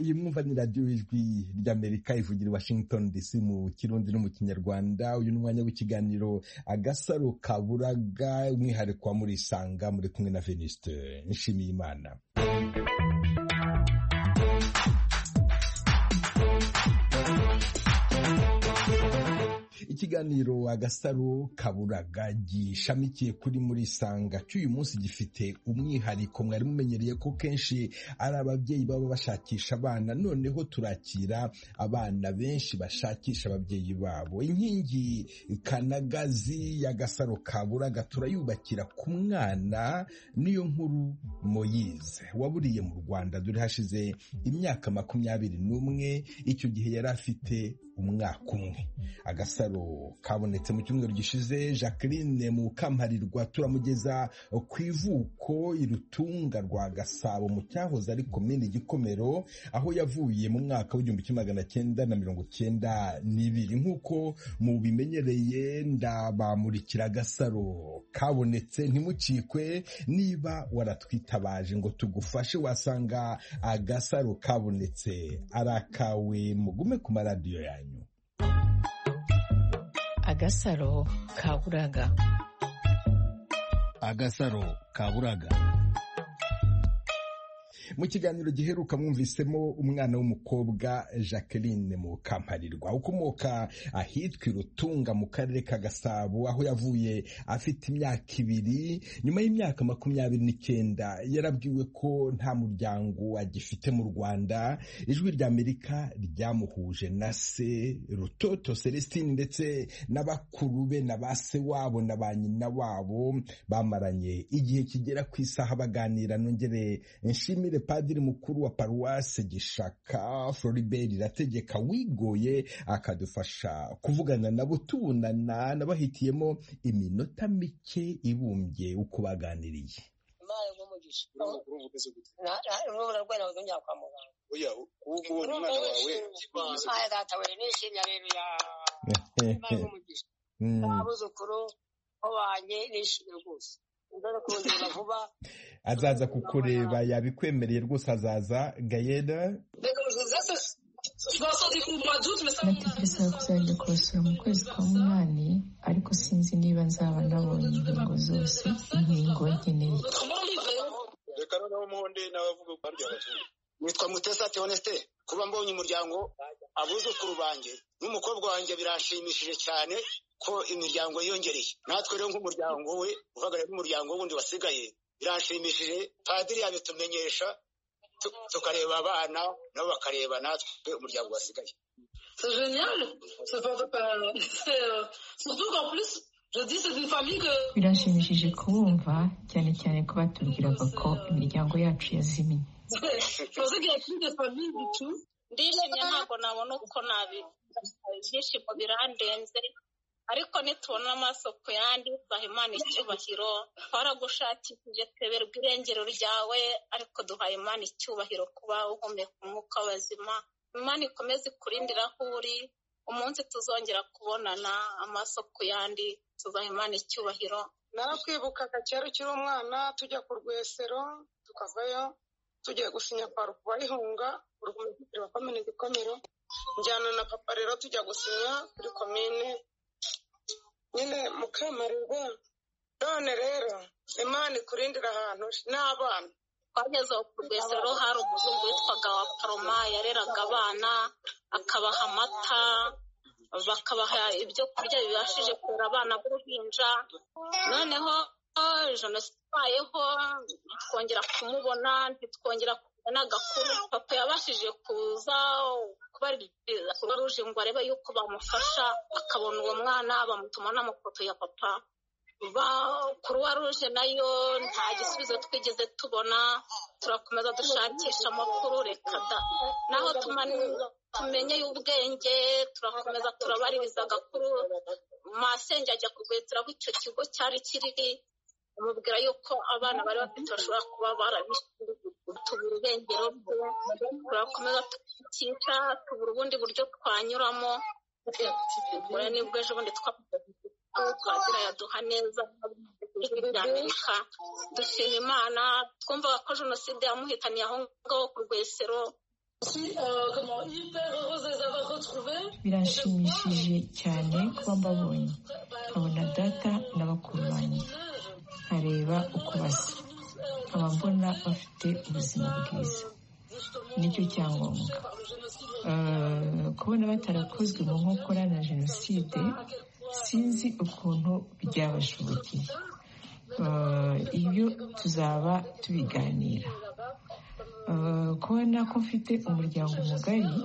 iyi mwumva ni radiyo ijwi ry'amerika ivugira i washington dc mu kirundi no mu kinyarwanda uyu ni umwanya w'ikiganiro agasaro kaburaga umwihariko wa murisanga muri kumwe na veniste nshimiye imana ikiganiro agasaro kaburaga gishamikiye kuri muri sanga cy'uyu munsi gifite umwihariko mwari mumenyereye ko kenshi ari ababyeyi baba bashakisha abana noneho turakira abana benshi bashakisha ababyeyi babo inkingi kanagazi y'agasaro kaburaga turayubakira ku mwana niyo nkuru moyize waburiye mu rwanda dore hashize imyaka makumyabiri n'umwe icyo gihe yari afite umwaka umwe agasaro kabonetse mu cyumweru gishize jacqueline mukamparirwa turamugeza ku ivuko irutunga rwa gasabo mu cyahoze ari komini gikomero aho yavuye mu mwaka w'igihumbi kimwe magana cyenda na mirongo cyenda n'ibiri nk'uko mubimenyereye ndabamurikira agasaro kabonetse ntimucikwe niba waratwitabaje ngo tugufashe wasanga agasaro kabonetse ari akawe mugume ku maradiyo yanyu agasaro kaburaga agasaro kaburaga mu kiganiro giheruka mwumvisemo umwana w'umukobwa jacqueline mukamparirwa ukomoka ahitwa irutunga mu karere ka gasabo aho yavuye afite imyaka ibiri nyuma y'imyaka makumyabiri n'icyenda yarabwiwe ko nta muryango agifite mu rwanda ijwi ry'amerika ryamuhuje na se rutoto celestine ndetse na bakuru be na ba se wabo na ba nyina wabo bamaranye igihe kigera ku isaha baganira nongere nshimire padiri mukuru wa paruwasi gishaka floribert irategeka wigoye akadufasha kuvugana nabo tubunana n'abahitiyemo iminota mike ibumbye uko baganiriye azaza kukureba yabikwemereye rwose azaza gayeda natekerezaga kuzajya kubasura mu kwezi kwa munani ariko sinzi niba nzaba nabonye inkingo zose inkingo nkeneye reka noneho umuhonde nawe avuga ko barya abaturage nitwa mutesa teonesite kuba mbonye umuryango abuzukuru banjye n'umukobwa wanjye biranshimishije cyane ko imiryango yiyongereye natwe rero nk'umuryango we uhagarariye n'umuryango wundi wasigaye biranshimishije padiri yabitumenyesha tukareba abana nabo bakareba natwe umuryango wasigaye birashimishije kubumva cyane cyane ko batubwiraga ko imiryango yacu yazimiye ndishimye ntabwo nabona uko nabi ibyishimo birandenze ariko nitubona amaso ku yandi imana icyubahiro twaragushakishije tweberwa irengero ryawe ariko imana icyubahiro kuba uhumeka umwuka w'abazima imana ikomeze ikurindira aho uri umunsi tuzongera kubonana amaso ku yandi imana icyubahiro narakwibukaga kera ukiri umwana tujya ku rwesero tukavayo tugiye gusinya kwa rukubahihunga urwumvikiro wa komine gikomero njyana na papa rero tujya gusinya kuri komine nyine mukamarirwa none rero imana ikurindira ahantu n'abana twageze ku rwesero hari umuzungu witwaga wa paroma yareraga abana akabaha amata bakabaha ibyo kurya bibashije kurera abana b'uruhinja noneho jenoside twongera kumubona ntitwongera kubona agakuru papa yabashije kuza kubaririza kuba ruje ngo arebe yuko bamufasha akabona uwo mwana bamutuma n'amafoto ya papa kuruwa ruje nayo nta gisubizo twigeze tubona turakomeza dushakisha amakuru reka da naho tumenye y'ubwenge turakomeza turabaririza agakuru masenge ajya kurwetera aho icyo kigo cyari kiri amubwira yuko abana bari bafite bashobora kuba barabitubura irengero turakomeza tukica tubura ubundi buryo twanyuramo nibwo ejo bundi twagira yaduha neza rya amerika dushima imana twumvaga ko jenoside yamuhitaniye aho ngaho ku rwesero birashimishije cyane kuba mbabonye nkabona data na bakuru banjye nkareba uko basa nkaba mbona bafite ubuzima bwiza nicyo cyangombwa kubona batarakozwe mu nkokora na jenoside sinzi ukuntu byabashobokeye ibyo tuzaba tubiganira kubona ko mfite umuryango mugari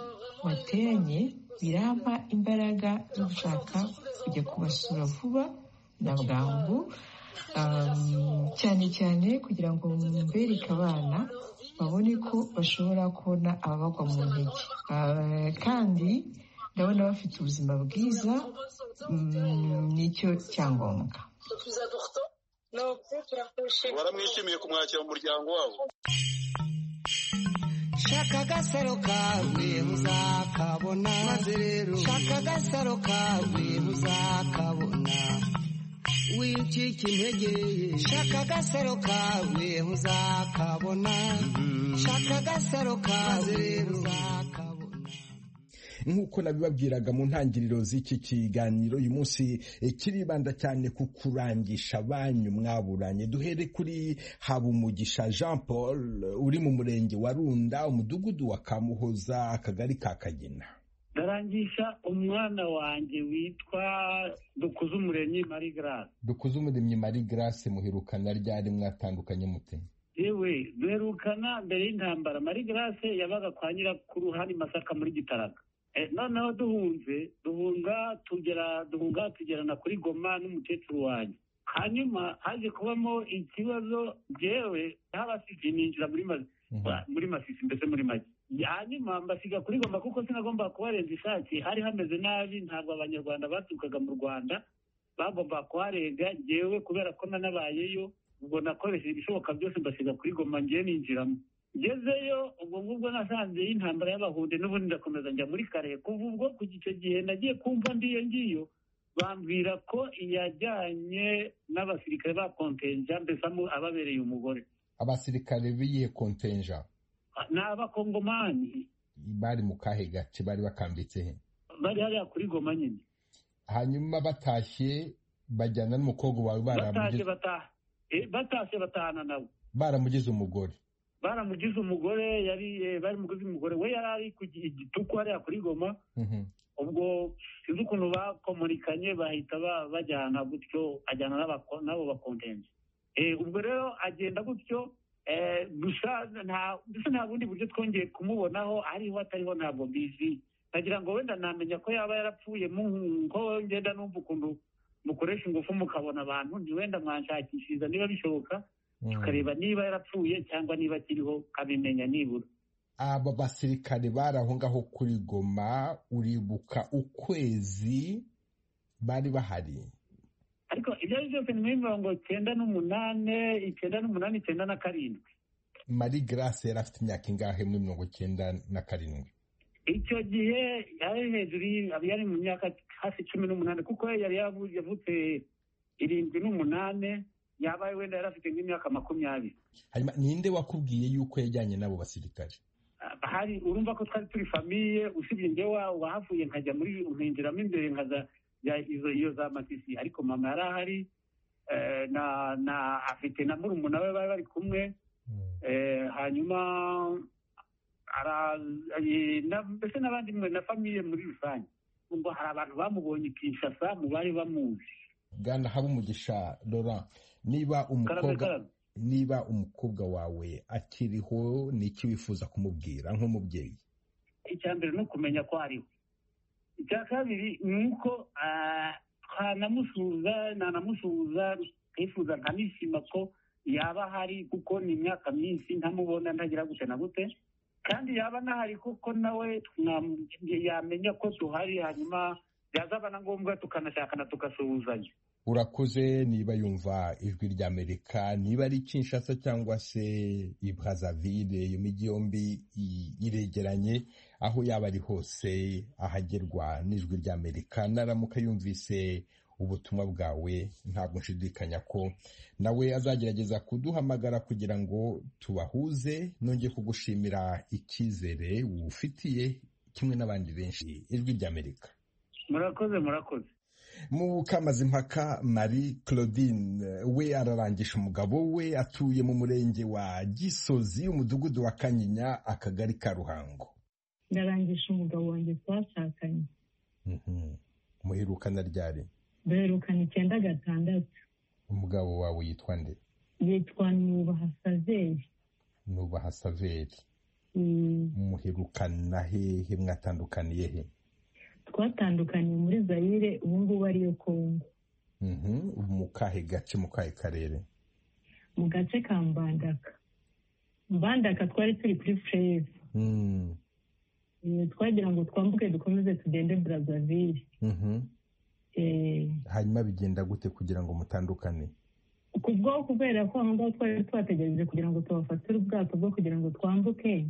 wateranye birampa imbaraga zo gushaka kujya kubasura vuba na bwangu cyane cyane kugira ngo mbereke abana babone ko bashobora kubona ababagwa mu ntege kandi ndabona bafite ubuzima bwiza nicyo cyangombwa waramwishimiye kumwakira mu muryango wabo shaka agasaro kawe muzakabona maze rero shaka agasaro kawe muzakabona wicika intege shaka agasaro kawe muzakabona shaka agasaro kawe rero muzakabona nk'uko nabibabwiraga mu ntangiriro z'iki kiganiro uyu munsi eh, kiribanda cyane ku kurangisha banyu mwaburanye duhere kuri habumugisha jean paul uri mu murenge wa runda umudugudu wa kamuhoza akagari ka kagina ndarangisha umwana wanjye witwa dukuze umuremyi marie grace dukuze umuremyi marie grace muherukana ryari mwatandukanye mute yewe duherukana mbere y'intambara marie grace yabaga kwa nyirakuru hano i masaka muri gitaraga Eh, noneho duhunze duhunga tugera duhunga tugerana kuri goma n'umukecuru wanjye hanyuma haje kubamo ikibazo jewe habasibye ninjira muri mazi Mhm. Ba- muri masisi mbese muri make hanyuma mbasiga kuri goma kuko sinagomba kuharenza ishati hari hameze nabi ntabwo abanyarwanda baturukaga mu rwanda bagomba kuharenga ngewe kubera ko nanabayeyo ubwo nakoresheje ibishoboka byose mbasiga kuri goma ngewe ninjiramo ngezeyo ubwo ngubwo nasanze y'intambara y'abahude n'ubundi ndakomeza njya muri karehe kuva ubwo ku icyo gihe nagiye kumva ndi iyo ngiyo bambwira ko iyajyanye n'abasirikare ba kontenja mbese amu- ababereye umugore abasirikare b'iyihe kontenja ni abakongomani bari mu kahe gace bari bakambitse he bari hariya kuri goma nyine hanyuma batashye bajyana n'umukobwa wawe batashe baramugize- bataha Eh, batashe batahana nabo baramugize umugore baramugize umugore yari eh, baramugize umugore we yari ari ku gi- igituku hariya kuri goma Mhm. ubwo sinzi ukuntu bakomunikanye bahita ba- bajyana gutyo ajyana n'abako- n'abo bakondenje Eh, ubwo rero agenda gutyo eh, gusa nta- mbese nta bundi buryo twongeye kumubonaho ariho atariho ntabwo mbizi nagira ngo wenda namenya ko yaba yarapfuye mu- ko ngenda numva ukuntu mukoresha ingufu mukabona abantu ndi wenda mwanshakishiriza niba bishoboka Mhm. tukareba niba yarapfuye cyangwa niba akiriho kabimenya nibura aba basirikare bari aho ngaho kuri goma uribuka ukwezi bari bahari ariko ibyo ari byo byose ni muri mirongo cyenda n'umunane icyenda n'umunani icyenda na karindwi marie grace yari afite imyaka ingahe muri mirongo icyenda na karindwi icyo gihe yari hejuru y- yari mu myaka hafi cumi n'umunani kuko we yari yavu- yavutse irindwi n'umunane yaba wenda yari afite nk'imyaka makumyabiri hanyuma ninde wakubwiye yuko yajyanye n'abo basirikare Ah, hari urumva ko twari turi famiye usibye njye wa wahavuye nkajya muri nkinjiramo imbere nkaza ya- izo iyo za matisi ariko mama yari ahari eh, na na afite na murumuna we bari bari kumwe Eh, hanyuma ara- eh, na- mbese n'abandi mwe na famiye muri rusange ngo hari abantu bamubonye i kinshasa mu bari bamuzi bwana habumugisha laurent niba karame umukobwa karame niba umukobwa wawe akiriho ni iki wifuza kumubwira nk'umubyeyi icya mbere ni ukumenya ko ariho icya kabiri ni uko ah, twanamusuhuza nanamusuhuza nkifuza nkanishima ko yaba ahari kuko ni imyaka myinshi ntamubona ntagira gute na gute kandi yaba anahari kuko nawe mwam- yamenya ko duhari hanyuma byazaba na ngombwa tukanashakana tugasuhuzanya urakuze niba yumva ijwi ry'amerika niba ari kinshasa cyangwa se i brazaville iyo mijyi yombi i- iregeranye aho yaba ari hose ahagerwa n'ijwi ry'amerika naramuka yumvise ubutumwa bwawe ntabwo nshidikanya ko nawe azagerageza kuduhamagara kugira ngo tubahuze nongeye kugushimira icyizere wufitiye kimwe n'abandi benshi ijwi ry'amerika murakoze murakoze mukamazimpaka marie claudine we ararangisha umugabo we atuye mu murenge wa gisozi umudugudu wa kanyinya akagari ka ruhango ndarangisha umugabo wanjye twashakanye muherukana ryari duherukana icyenda gatandatu umugabo wawe yitwa nde yitwa nubaha saveri nubaha saveri muherukana hehe mwatandukaniye he twatandukaniye muri zayire ubu ngubu ariyo kongo mu kahe gace mu kahe karere mu gace ka mbandaka mbandaka twari turi kuri fureze twagira ngo twambuke dukomeze tugende burazavire hanyuma bigenda gute kugira ngo mutandukane ku bwaho kubera ko aho ngaho twari twategereje kugira ngo tubafatire ubwato bwo kugira ngo twambuke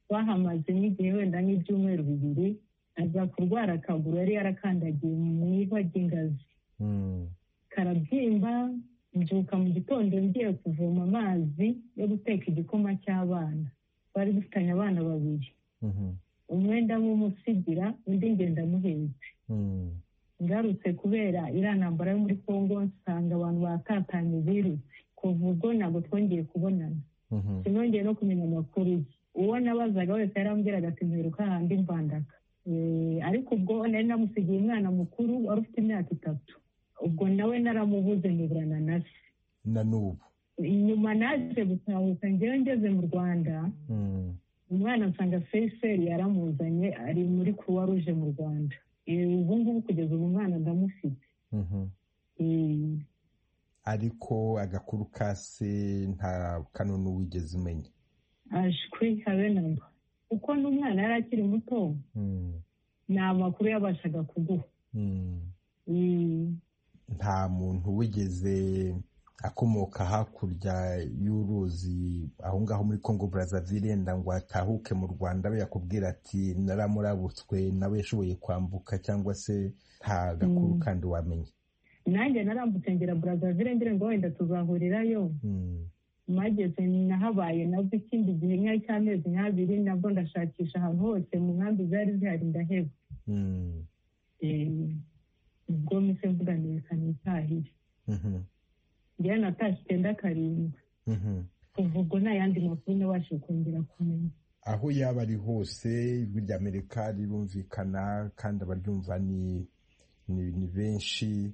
twahamaze n'igihe wenda nk'ibyumweru bibiri aza kurwara akaguru yari yarakandagiye mu iva ry'ingazi karabyimba mbyuka mu gitondo ngiye kuvoma amazi yo guteka igikoma cy'abana twari dufitanye abana babiri umwe ndamumusigira undi ngenda amuhetse ngarutse kubera iriya ntambara yo muri congo nsanga abantu batatanye birutse kuva ubwo ntabwo twongeye kubonana sinongeye no kumenya amakuru ye uwo nabazaga wese yarambwiraga ati mperuka ahandi mbandaka ariko ubwo nari namusigiye umwana mukuru wari ufite imyaka itatu ubwo nawe naramubuze ntiburana na se na n'ubu inyuma naje gutahuka ngewe ngeze mu rwanda umwana nsanga feseri yaramuzanye ari muri kuruwa ruje mu rwanda ubu ngubu kugeza ubu mwana ndamufite ariko agakuru ka se nta kanunu wigeze umenya ashwi habe namba kuko n'umwana yari akiri muto nta makuru yabashaga kuguha nta muntu wigeze akomoka hakurya y'uruzi aho ngaho muri congo burazavire yenda ngo atahuke mu rwanda abe yakubwira ati naramurabutswe nawe yashoboye kwambuka cyangwa se nta gakuru kandi wamenya nanjye narambutse ngera burazavire ngira ngo wenda tuzahurirayo mageze nahabaye nabwo ikindi gihe nk'aho cy'amezi nk'abiri nabwo ndashakisha ahantu hose mu nkambi zari zihari ndaheba ubwo mise mvuga nirekana itahire njyewe natashye icyenda karindwi kuva ubwo nta yandi makuru nabashe kongera kumenya aho yaba ari hose ijwi rya amerika rirumvikana kandi abaryumva ni ni benshi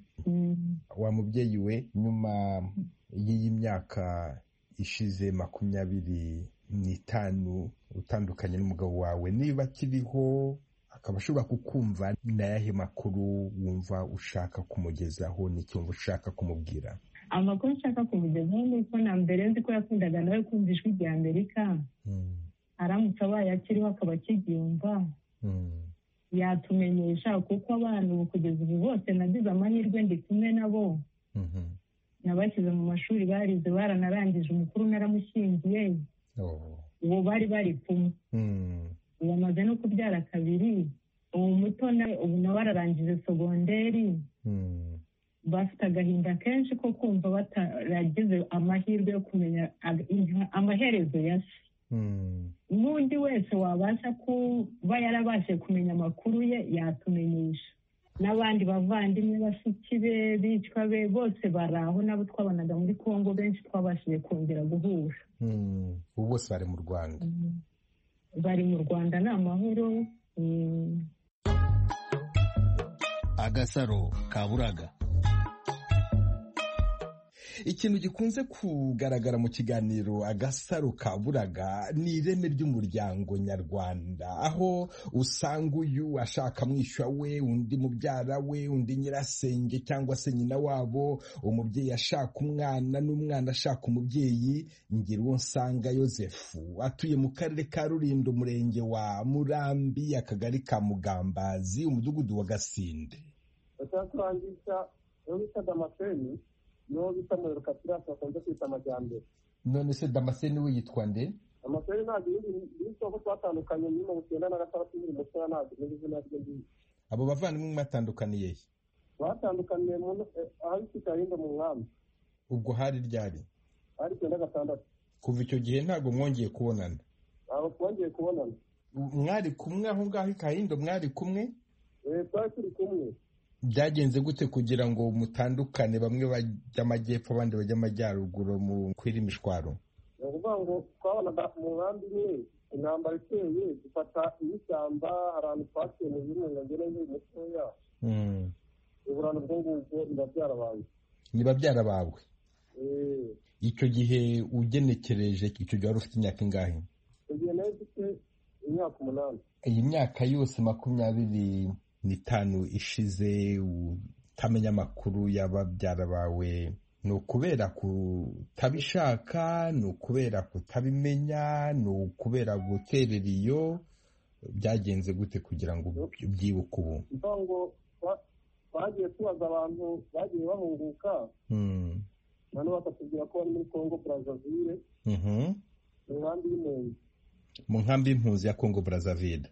wa mubyeyi we nyuma y'iyi myaka ishize makumyabiri n'itanu utandukanye n'umugabo wawe niba akiriho akaba ashobora kukumva ni ayahe makuru wumva ushaka kumugezaho n'icyumba ushaka kumubwira amakuru nshaka kumugezaho ni uko na mbere nzi ko yakundaga nawe kumva ijwi rya amerika aramutse abaye akiriho akaba akiryumva yatumenyesha kuko abantu ubu kugeza ubu bose nagize amahirwe ndi kumwe nabo nabashyize mu mashuri barize baranarangije umukuru naramushyingiye ubu bari bari kumwe ubu amaze no kubyara kabiri ubu muto ubu nawe ararangije sogonderi bafite agahinda kenshi ko kumva bataragize amahirwe yo kumenya amaherezo ya se n'undi wese wabasha kuba yarabashe kumenya amakuru ye yatumenyesha n'abandi bavandimwe basuki be bicwa be bose bari aho nabo twabonaga muri congo benshi twabashije kongera guhura ubu bose bari mu rwanda bari mu rwanda ni amahoro agasaro kaburaga ikintu gikunze kugaragara mu kiganiro agasaro kaburaga ni ireme ry'umuryango nyarwanda aho usanga uyu ashaka mwishywa we undi mubyara we undi nyirasenge cyangwa se nyina wabo umubyeyi ashaka umwana n'umwana ashaka umubyeyi ngira uwo nsanga yosefu atuye mu karere ka rulindo umurenge wa murambi akagari ka mugambazi umudugudu wa gasinde batakurangisha uwo bita damascene niwo bita muheruka pirasi bakunze kwita amajyambere none se damascene we yitwa nde amashuri ntabwo ibindi ko twatandukanye nyuma mu cyenda na gatandatu bibiri na cumi ntabwo ibindi izina rye ngiye abo bavandimwe mwatandukaniye he batandukaniye ahari ikipe yahinda mu nkambi ubwo hari ryari hari icyenda gatandatu kuva icyo gihe ntabwo mwongeye kubonana ntabwo twongeye kubonana mwari kumwe aho ngaho i kayindo mwari kumwe Eh, twari turi kumwe byagenze gute kugira ngo mutandukane bamwe bajya amajyepfo abandi bajya amajyaruguru mu kw'irimishwaro ni ukuvuga ngo twabonaga mu nkambi imwe intambara iteye dufata iy'ishyamba ahantu twaciye mu birunga ngene nk'uyu mutoya uburano bwo ngubwo biba byarabaye niba byarabawe Eh, icyo gihe ugenekereje icyo gihe wari ufite imyaka ingahe igihe nari mfite imyaka umunani iyi myaka yose makumyabiri n'itanu ishize utamenya amakuru y'ababyara bawe ni ukubera kutabishaka ni ukubera kutabimenya ni ukubera guterera iyo byagenze gute kugira ngo ubyibuke ubu ni ukuvuga ngo twa- twagiye tubaza abantu bagiye bahunguka Mm. noneho bakatubwira ko bari muri congo brazzaville Mhm. mu nkambi y'impunzi mu nkambi y'impunzi ya kongo brazzaville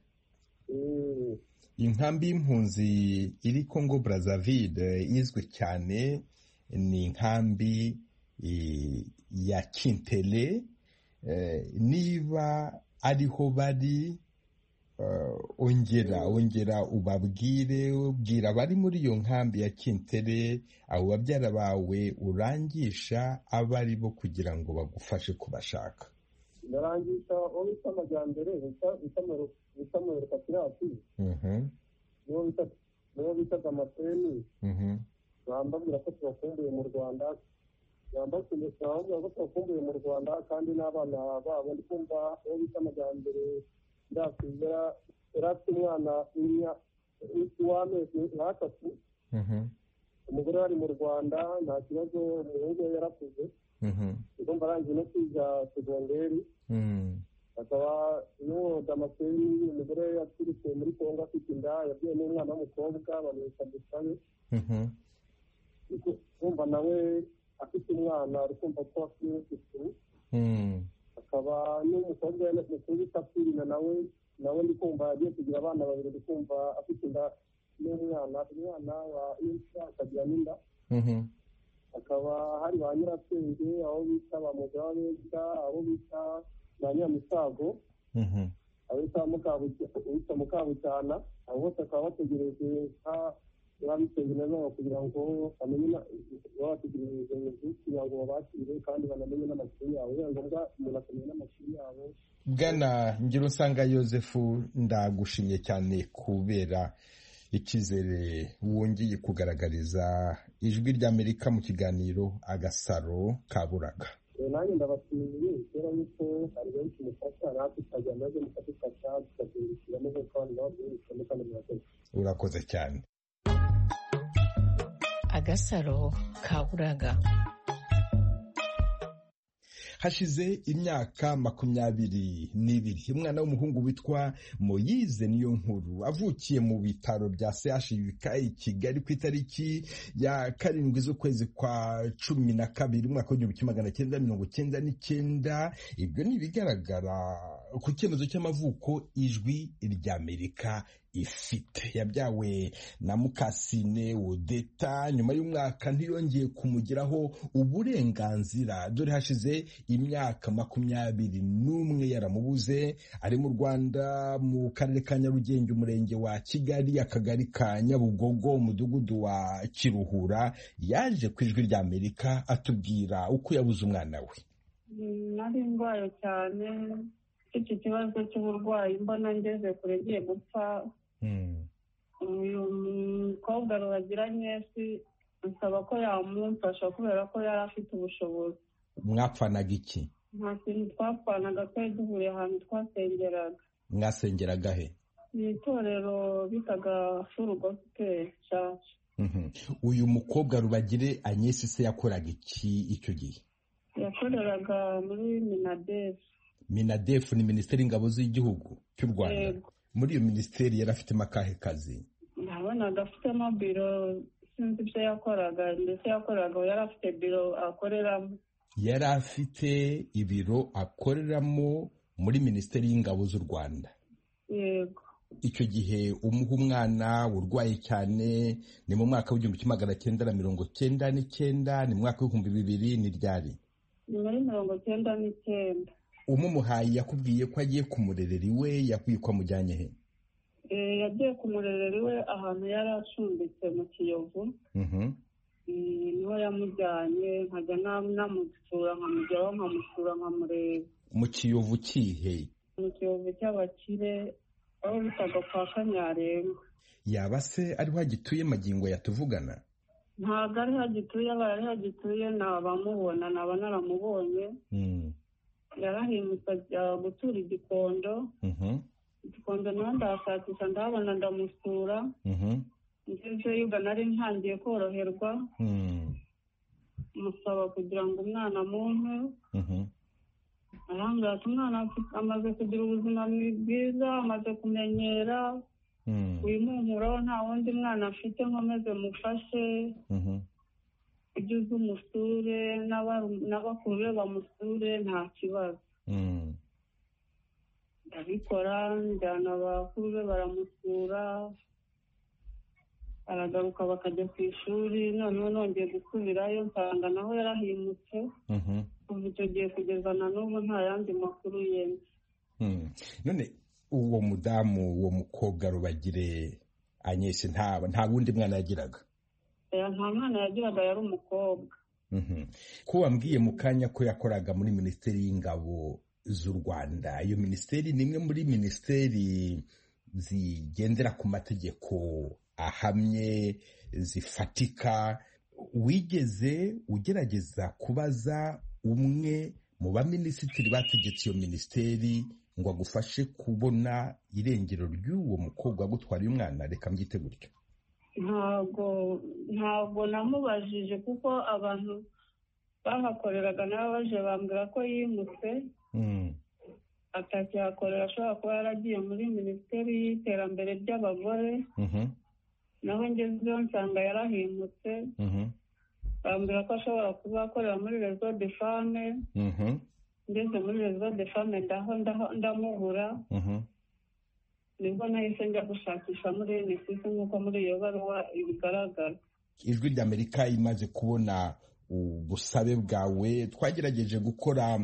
Eh, inkambi y'impunzi iri congo brazzaville izwi cyane ni inkambi eh, ya kintere Eh, niba ariho bari eh, ongera ongera ubabwire ubwira abari muri iyo nkambi ya kintere abo babyara bawe urangisha abari bo kugira ngo bagufashe kubashaka ndarangisha uwo bita amajyambere bita- bita Mero- bita muheruka kirasi Mhm, niwo bita niwo bitaga amaseni mhm. bambabwira ko tubakumbuye mu rwanda bambabwira bambabwira ko tubakumbuye mu rwanda kandi n'abana babo ndi kumva uwo bita amajyambere kirasi yara- yari afite umwana w'imya- w'amezi nk'atatu Mhm, umugore wari mu rwanda nta kibazo umuhungu we yarakuze mhm, ugomba arangije no kwiga segonderi mhm. akaba yohoza damascene umugore we yaturutse muri congo afite inda yabwiye n'umwana w'umukobwa bamwita dusabe Mhm. kumva nawe afite umwana ari kumva ko afite n'isuku Mm. akaba n'umukobwa we mukuru bita firina nawe nawe ndi kumva yagiye kugira abana babiri ndi kumva afite inda n'umwana umwana wa imfura akagira n'inda Mhm. hakaba hari ba nyirasenge aho bita ba mugababeza aho bita ba nyiramisago Mhm. abita Mukabucy- uwitwa mukabucyana abo bose bakaba bategereje nka babisengera nabo kugira ngo bamenye na- babategereje kugira ngo babakire kandi banamenye n'amashuri yabo biba ngombwa umuntu akamenya n'amashuri yabo bwana ngira usanga yosefu ndagushimye cyane kubera icyizere wongeye kugaragariza ijwi ry'amerika mu kiganiro agasaro kaburaga Eh, nanjye ndabashimiye kubera yuko hari benshi mufasha natwe tukajya maze mukadufasha tukabyungukiramo nk'uko abantu babyibutsemo kandi murakoze urakoze cyane agasaro kaburaga hashize imyaka makumyabiri n'ibiri umwana w'umuhungu witwa moyize niyo nkuru avukiye mu bitaro bya chuk i kigali ku itariki ya karindwi z'ukwezi kwa cumi na kabiri umwaka w'igihumbi kimwe magana cyenda mirongo cyenda n'icyenda ibyo ni ibigaragara ku cyemezo cy'amavuko ijwi ry'amerika ifite yabyawe na mukasine wodeta nyuma y'umwaka ntiyongeye kumugiraho uburenganzira dore hashize imyaka makumyabiri n'umwe yaramubuze ari mu rwanda mu karere ka nyarugenge umurenge wa kigali akagari ka nyabugogo umudugudu wa kiruhura yaje ku ijwi ry'amerika atubwira uko yabuze umwana we nari ndwaye cyane mfite ikibazo cy'uburwayi mbona ngeze kure ngiye gupfa uyu mukobwa ruragiranye si nsaba ko yamumfasha kubera ko yari afite ubushobozi mwapfanaga iki nta kintu twapfanaga twari duhuriye ahantu twasengeraga mwasengeraga he ni itorero bitaga furu gosipeli caca Mhm. uyu mukobwa rubagire anyesi se yakoraga iki icyo gihe yakoreraga muri minadesi minadefu ni minisiteri y'ingabo z'igihugu cy'u rwanda Yego. muri iyo minisiteri yari afitemo akahe kazi nabonaga afitemo biro sinzi ibyo yakoraga ndetse yakoraga yari afite biro akoreramo yari afite ibiro akoreramo muri minisiteri y'ingabo z'u rwanda yego icyo gihe umuha umwana urwaye cyane ni mu mwaka w'igihumbi kimwe magana cyenda na mirongo cyenda n'icyenda ni mu mwaka w'ibihumbi bibiri ni ryari nyuma y'imirongo cyenda n'icyenda umumuhaye yakubwiye ko agiye ku murereri we yakwiye ko amujyanye he Eh, yagiye ku murereri we ahantu yari acumbitse mu kiyovu Mhm. Eh, niho yamujyanye nkajya na- namusura nkamujyaho nkamusura nkamureba mu kiyovu kihe mu kiyovu cy'abakire aho bitaga kwa kanyarenga yaba se ariho agituye magingo yatuvugana ntabwo ariho agituye abaye ariho agituye nabamubona naba naramubonye Mm. yarahindutse ajya gutura igikondo Mhm. igikondo nawe ndahashakisha ndahabona ndamusura Mhm. ngezeyo ubwo nari ntangiye koroherwa Mm. musaba kugira ngo umwana amumpe Mhm. arambwira ati umwana afite- amaze kugira ubuzima bwiza amaze kumenyera Mm. wimuhuraho nta wundi mwana afite nkomeze mufashe Mhm. ujye uza umusure n'aba- n'abakuru be bamusure nta kibazo Mm. ndabikora njyana abakuru be baramusura aragaruka bakajya ku ishuri noneho nongeye gusubirayo nsanga naho yarahimutse Mhm. kuva icyo gihe kugeza na n'ubu nta yandi makuru yemye Mm. none uwo mudamu uwo mukobwa rubagire anyeshe nta nta wundi mwana yagiraga Eh, nta mwana yagiraga yari umukobwa Mhm. ko wambwiye mu kanya ko yakoraga muri minisiteri y'ingabo z'u rwanda iyo minisiteri ni imwe muri minisiteri zigendera ku mategeko ahamye zifatika wigeze ugerageza kubaza umwe mu baminisitiri bategetse iyo minisiteri ngo agufashe kubona irengero ry'uwo mukobwa wagutwariye umwana reka mbyite gutyo ntabwo ntabwo namubajije kuko abantu bahakoreraga nabo baje bambwira ko yimutse Mm. atakihakorera ashobora kuba yaragiye muri minisiteri y'iterambere ry'abagore Mhm. naho ngezeho nsanga yarahimutse Mhm. bambwira ko ashobora kuba akorera muri rezo de fame Mhm. ngeze muri rezo de fame ndaho ndaho- ndamubura Mhm. nibwo nahise njya gushakisha muri nsisi nk'uko muri iyo baruwa ibigaragara ijwi ry'amerika imaze kubona ubusabe bwawe twagerageje gukora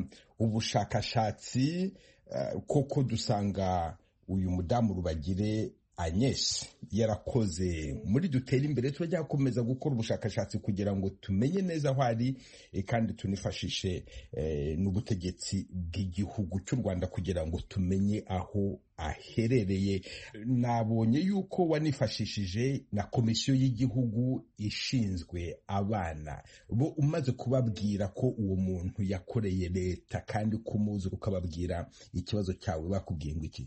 ubushakashatsi eh, koko dusanga uyu mudamu rubagire agnes yarakoze muri dutere imbere turajya gukomeza gukora ubushakashatsi kugira ngo tumenye neza aho ari eh, kandi tunifashishe eh, n'ubutegetsi bw'igihugu cy'u rwanda kugira ngo tumenye aho aherereye nabonye yuko wanifashishije na komisiyo y'igihugu ishinzwe abana bo umaze kubabwira ko uwo muntu yakoreye leta kandi kumuzi ukababwira ikibazo cyawe bakubwiye ngo iki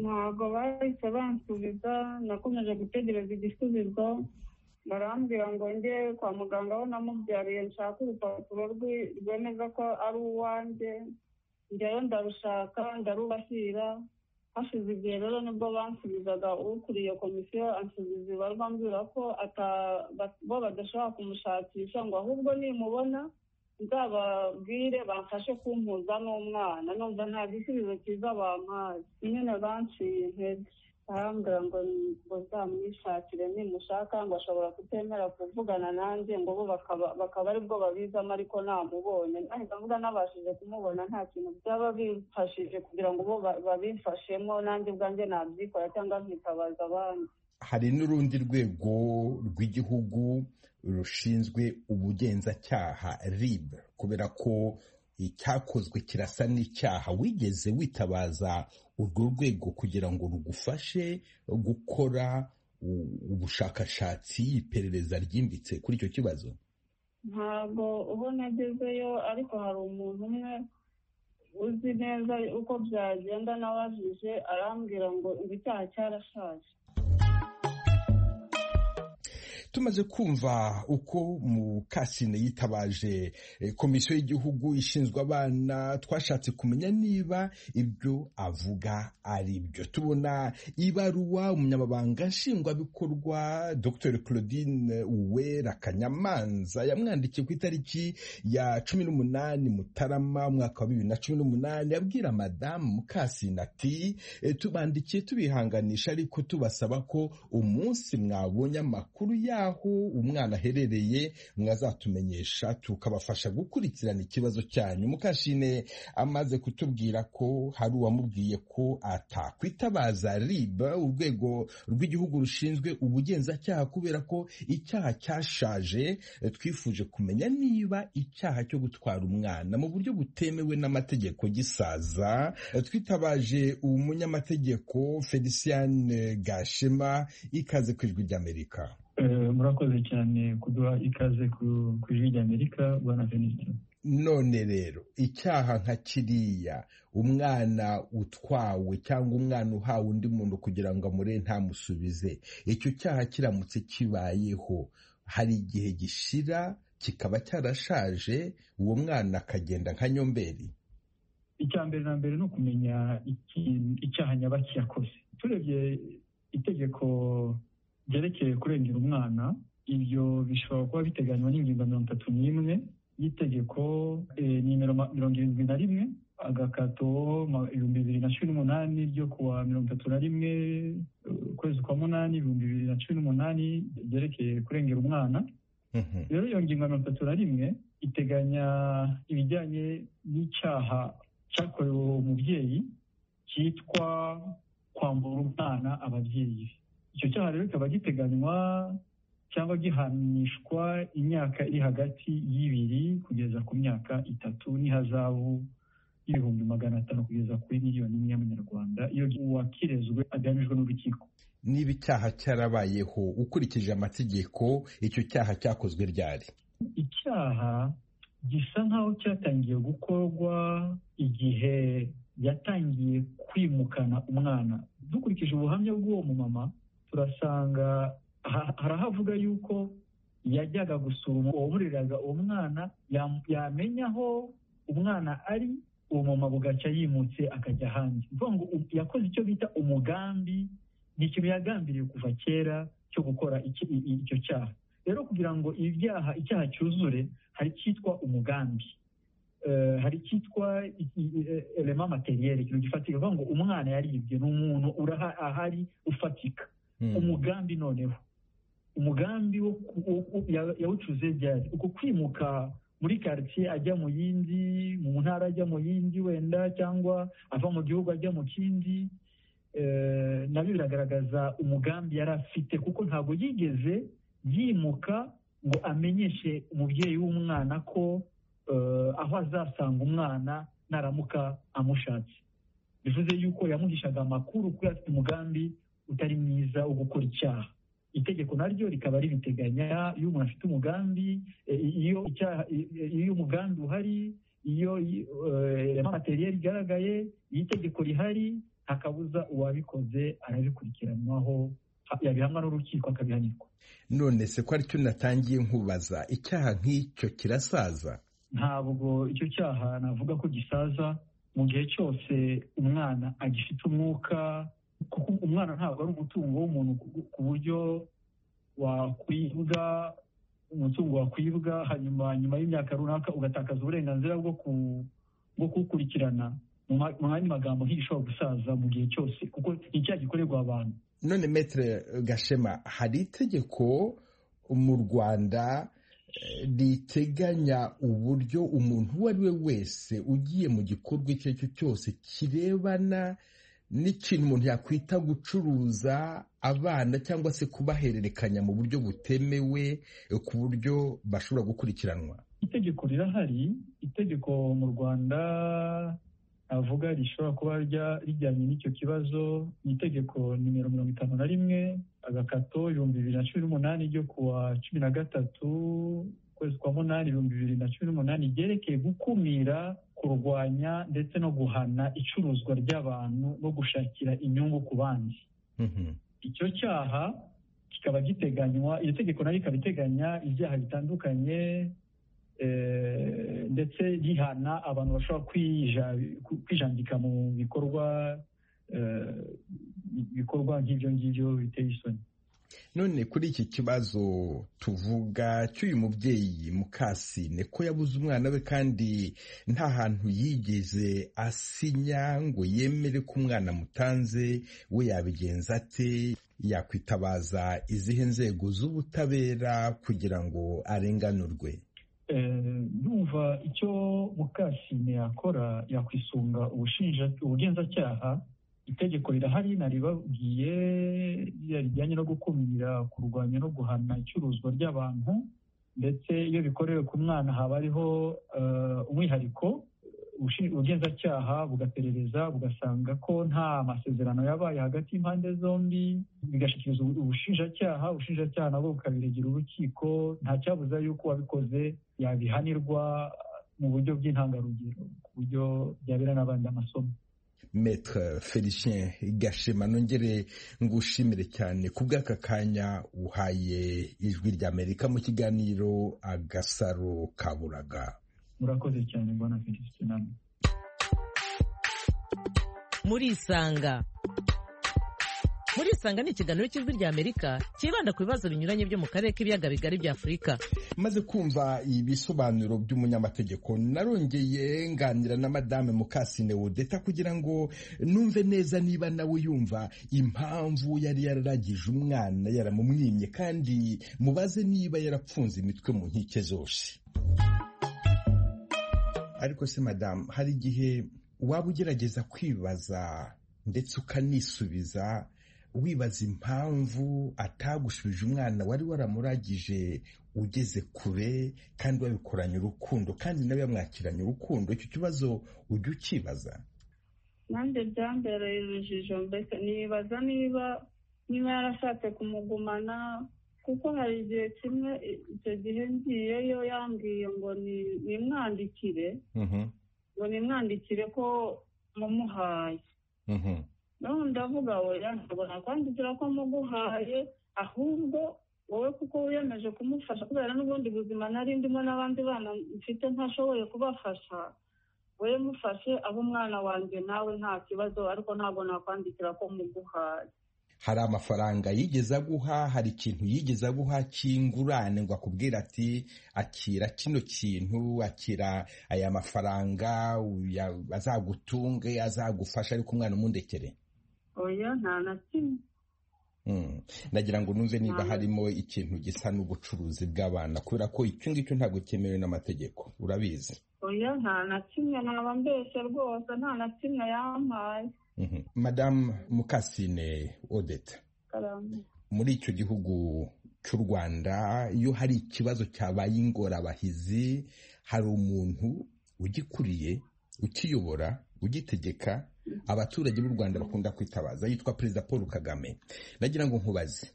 ntabwo bahise bansubiza nakomeje gutegereza igisubizo barambwira ngo njye kwa muganga aho namubyariye nshaka urupapuro rwi- rwemeza ko ari uwanjye njyayo ndarushaka ndarubashyira hashize igihe rero nibwo bansubizaga ukuriye komisiyo ansubiza ibarwa ambwira ko ata- ba- bo badashobora kumushakisha ngo ahubwo nimubona nzababwire bamfashe kumpuza n'umwana numva nta gisubizo cyiza bampaye nyine banciye intege barambwira ngo bazamwishakire nimushaka ngo ashobora kutemera kuvugana nanjye ngo bo bakaba bakaba aribwo babizamo ariko namubonye nahita mvuga nabashije kumubona nta kintu byaba bimfashije kugira ngo bo ba- babimfashemo nanjye ubwanjye nabyikora cyangwa nkitabaza abandi hari n'urundi rwego rw'igihugu rushinzwe ubugenzacyaha rib kubera ko icyakozwe kirasa n'icyaha wigeze witabaza urwo rwego kugira ngo rugufashe gukora u- ubushakashatsi iperereza ryimbitse kuri icyo kibazo ntabwo ubu nagezeyo ariko hari umuntu umwe uzi neza uko byagenda nabajije arambwira ngo ngo icyaha cyarashaje tumaze kumva uko mukasine yitabaje komisiyo y'igihugu ishinzwe abana twashatse kumenya niba ibyo avuga ari byo tubona ibaruwa umunyamabanga nshingwabikorwa dr claudine uwera kanyamanza yamwandikiye ku itariki ya cumi n'umunani mutarama umwaka wa bibiri na cumi n'umunani abwira madamu mukasine ati tubandikiye tubihanganisha ariko tubasaba ko umunsi mwabonye amakuru y'aho umwana aherereye mwazatumenyesha tukabafasha gukurikirana ikibazo cyanyu mukashine amaze kutubwira ko hari uwamubwiye ko atakwitabaza rib urwego rw'igihugu rushinzwe ubugenzacyaha kubera ko icyaha cyashaje twifuje kumenya niba icyaha cyo gutwara umwana mu buryo butemewe n'amategeko gisaza twitabaje umunyamategeko felicien gashema ikaze ku ijwi ry'amerika murakoze cyane kuduha ikaze ku ijwi ry'amerika bwana fenisitiri none rero icyaha nka kiriya umwana utwawe cyangwa umwana uhawe undi muntu kugira ngo amure ntamusubize icyo cyaha kiramutse kibayeho hari igihe gishira kikaba cyarashaje uwo mwana akagenda nka nyomberi icya mbere na mbere ni ukumenya icyaha nyabaki yakoze turebye itegeko ryerekeye kurengera umwana ibyo bishobora kuba biteganywa n'ingingo mirongo itatu n'imwe y'itegeko nimero mirongo irindwi na rimwe agakato ibihumbi bibiri na cumi n'umunani ryo kuwa mirongo itatu na rimwe ukwezi kwa munani ibihumbi bibiri na cumi n'umunani ryerekeye kurengera umwana rero iyo ngingo mirongo itatu na rimwe iteganya ibijyanye n'icyaha cyakorewe umubyeyi cyitwa kwambura umwana ababyeyi be icyo cyaha rero kikaba giteganywa cyangwa gihanishwa imyaka iri hagati y'ibiri kugeza ku myaka itatu n'ihazabu y'ibihumbi magana atanu kugeza kuri miliyoni imwe y'amanyarwanda iyo uwakirezwe agamijwe n'urukiko niba icyaha cyarabayeho ukurikije amategeko icyo cyaha cyakozwe ryari icyaha gisa nk'aho cyatangiye gukorwa igihe yatangiye kwimukana umwana dukurikije ubuhamya bw'uwo mumama turasanga harahavuga yuko yajyaga gusura uwamureraga uwo mwana yamenya aho umwana ari uwo mumama bugacya yimutse akajya hanze ngo yakoze icyo bita umugambi ni ikintu yagambiriye kuva kera cyo gukora icyo cyaha rero kugira ngo ibyaha icyaha cyuzure hari icyitwa umugambi hari icyitwa elema materiyeri ikintu gifatika uvuga ngo umwana yaribye ni umuntu ahari ufatika umugambi noneho umugambi yawucuze ryari uko kwimuka muri karitsiye ajya mu yindi mu ntara ajya mu yindi wenda cyangwa ava mu gihugu ajya mu kindi nabyo biragaragaza umugambi yari afite kuko ntabwo yigeze yimuka ngo amenyeshe umubyeyi w'umwana ko aho azasanga umwana naramuka amushatse bivuze yuko yamuhishaga amakuru kuko afite umugambi utari mwiza wo gukora icyaha itegeko naryo rikaba ribiteganya iyo umuntu afite umugambi iyo umugambi uhari iyo materiyeri igaragaye iyo itegeko rihari ntakabuza uwabikoze arabikurikiranwaho yabihamwa n'urukiko akabihanirwa none se ko aricyo natangiye nkubaza icyaha nk'icyo kirasaza ntabwo icyo cyaha navuga ko gisaza mu gihe cyose umwana agifite umwuka kuko umwana ntabwo ari umutungo w'umuntu ku buryo wakwibwa umutungo wakwibwa hanyuma nyuma y'imyaka runaka ugatakaza uburenganzira bwo kuwukurikirana mu yandi magambo nk'igishobora gusaza mu gihe cyose kuko ni icyaha gikorerwa abantu none metere gashema hari itegeko mu rwanda riteganya uburyo umuntu uwo ari we wese ugiye mu gikorwa icyo ari cyo cyose kirebana n'ikintu umuntu yakwita gucuruza abana cyangwa se kubahererekanya mu buryo butemewe ku buryo bashobora gukurikiranwa itegeko rirahari itegeko mu rwanda avuga rishobora kuba rijyanye n'icyo kibazo ni itegeko nimero mirongo itanu na rimwe agakato ibihumbi bibiri na cumi n'umunani ryo kuwa cumi na gatatu ukwezi kwa munani ibihumbi bibiri na cumi n'umunani ryerekeye gukumira kurwanya ndetse no guhana icuruzwa ry'abantu no gushakira inyungu ku bandi icyo cyaha kikaba giteganywa iryo tegeko nayo rikaba iteganya ibyaha bitandukanye ndetse rihana abantu bashobora kwijandika mu bikorwa bikorwa nk'ibyo ngibyo biteye isoni none kuri iki kibazo tuvuga cy'uyu mubyeyi mukasine ko yabuze umwana we kandi nta hantu yigeze asinya ngo yemere ko umwana amutanze we yabigenza ate yakwitabaza izihe nzego z'ubutabera kugira ngo arenganurwe numva icyo mukasine yakora yakwisunga ubugenzacyaha itegeko rirahari naribabwiye rijyanye no gukumira kurwanya no guhana icuruzwa ry'abantu ndetse iyo bikorewe ku mwana haba hariho umwihariko ubugenzacyaha bugaperereza bugasanga ko nta masezerano yabaye hagati y'impande zombi bigashyikirizwa ubushinjacyaha ubushinjacyaha nabwo bukabiregera urukiko nta cyabuza yuko uwabikoze yabihanirwa mu buryo bw'intangarugero ku buryo byabera n'abandi amasomo Maître felicien gashema nongere ngushimire cyane ku bw'aka kanya uhaye ijwi ry'amerika mu kiganiro agasaro kaburaga murakoze cyane mbona felicien nawe murisanga murisanga ni ikiganiro cy'ijwi ry'amerika cyibanda ku bibazo binyuranye byo mu karere k'ibiyaga bigari bya afurika maze kumva ibisobanuro by'umunyamategeko narongeye nganira na madame mukasine wodeta kugira ngo numve neza niba nawe yumva impamvu yari yararagije umwana yaramumwimye kandi mubaze niba yarapfunze imitwe mu nkike zose ariko se madamu hari igihe waba ugerageza kwibaza ndetse ukanisubiza wibaza impamvu atagushubije umwana wari waramuragije ugeze kure kandi wabikoranye urukundo kandi nawe yamwakiranye urukundo icyo kibazo ujya ukibaza nanjye byambereye urujijo mbese nibaza niba niba yarashatse kumugumana kuko hari igihe kimwe icyo gihe ngiyeyo yambwiye ngo nimwandikire ngo nimwandikire ko mumuhaye none ndavuga wera ntabona kwandikira ko muguhaye ahubwo wowe kuko wiyemeje kumufasha kubera n'ubundi buzima nari ndimo n'abandi bana mfite ntashoboye kubafasha wowe mufashe aho umwana wanjye nawe nta kibazo ariko ntabwo nakwandikira ko muguhaye hari amafaranga yigeze aguha hari ikintu yigeze aguha cy'ingurane ngo akubwira ati akira kino kintu akira aya mafaranga azagutunge azagufasha ariko umwana umundekere oya nta na kimwe ndagira ngo numve niba harimo ikintu gisa n'ubucuruzi bw'abana kubera ko icyo ngicyo ntabwo cyemewe n'amategeko urabizi oya nta na kimwe naba mbese rwose nta na kimwe yampaye madamu mukasine odeta muri icyo gihugu cy'u rwanda iyo hari ikibazo cyabaye ingorabahizi hari umuntu ugikuriye ukiyobora ugitegeka abaturage b'u rwanda bakunda kwitabaza yitwa perezida paul kagame nagira ngo nkubaze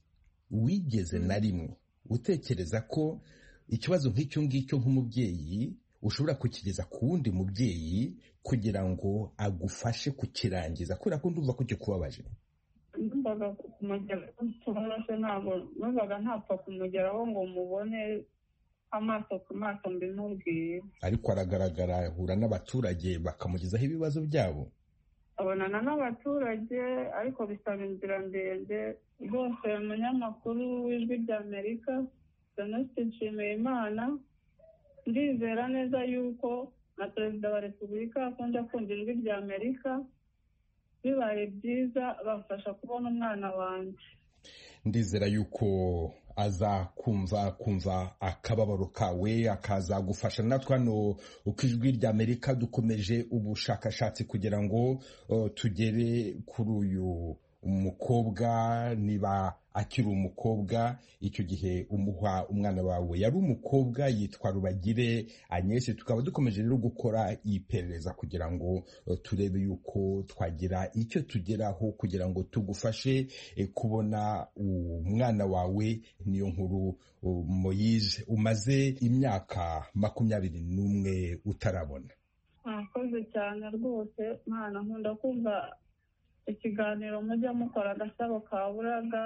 wigeze na rimwe utekereza ko ikibazo nk'icyo ngicyo nk'umubyeyi ushobora kukigeza ku wundi mubyeyi kugira ngo agufashe kukirangiza kubera ko ndumva ko kikubabaje numvaga kumugeraho cyoroshye ntabwo numvaga ntapfa kumugeraho ngo mubone amaso ku maso mbimubwiye ariko aragaragara ahura n'abaturage bakamugezaho ibibazo byabo abonana n'abaturage ariko bisaba inzira ndende rwose umunyamakuru w'ijwi ry'amerika doneste nshimiyimana ndizera neza yuko na perezida wa repubulika akunda kumva ijwi rya amerika bibaye byiza bamfasha kubona umwana wanjye ndizera yuko azakumva kumva akababaro kawe akazagufasha natwe hano uko ijwi rya amerika dukomeje ubushakashatsi kugira ngo tugere kuri uyu umukobwa niba akiri umukobwa icyo gihe umuha umwana wawe yari umukobwa yitwa rubagire anyesi tukaba dukomeje rero gukora iperereza kugira ngo turebe yuko twagira icyo tugeraho kugira ngo tugufashe kubona umwana wawe niyo nkuru moyise umaze imyaka makumyabiri n'umwe utarabona mwakoze cyane rwose mwana nkunda kumva ikiganiro mujya mukora agasaro ka buraga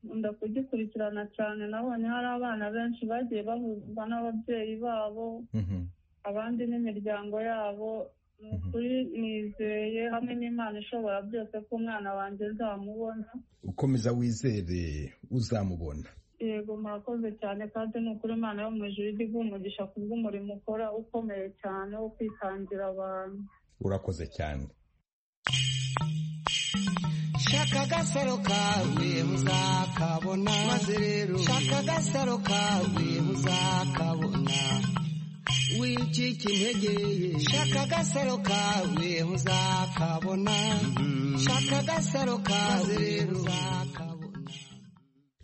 nkunda kugikurikirana cyane nabonye hari abana benshi bagiye bahuzwa n'ababyeyi babo abandi n'imiryango yabo ni ukuri nizeye hamwe n'imana ishobora byose ko umwana wanjye nzamubona ukomeza wizere uzamubona yego murakoze cyane kandi ni ukuri imana yo mu ijuru ijya iguha umugisha ku bw'umurimo ukora ukomeye cyane wo kwitangira abantu urakoze cyane shaka agasaro kawe muzakabona maze rero shaka agasaro kawe muzakabona wicika intege ye shaka agasaro kawe muzakabona shaka agasaro kawe rero muzakabona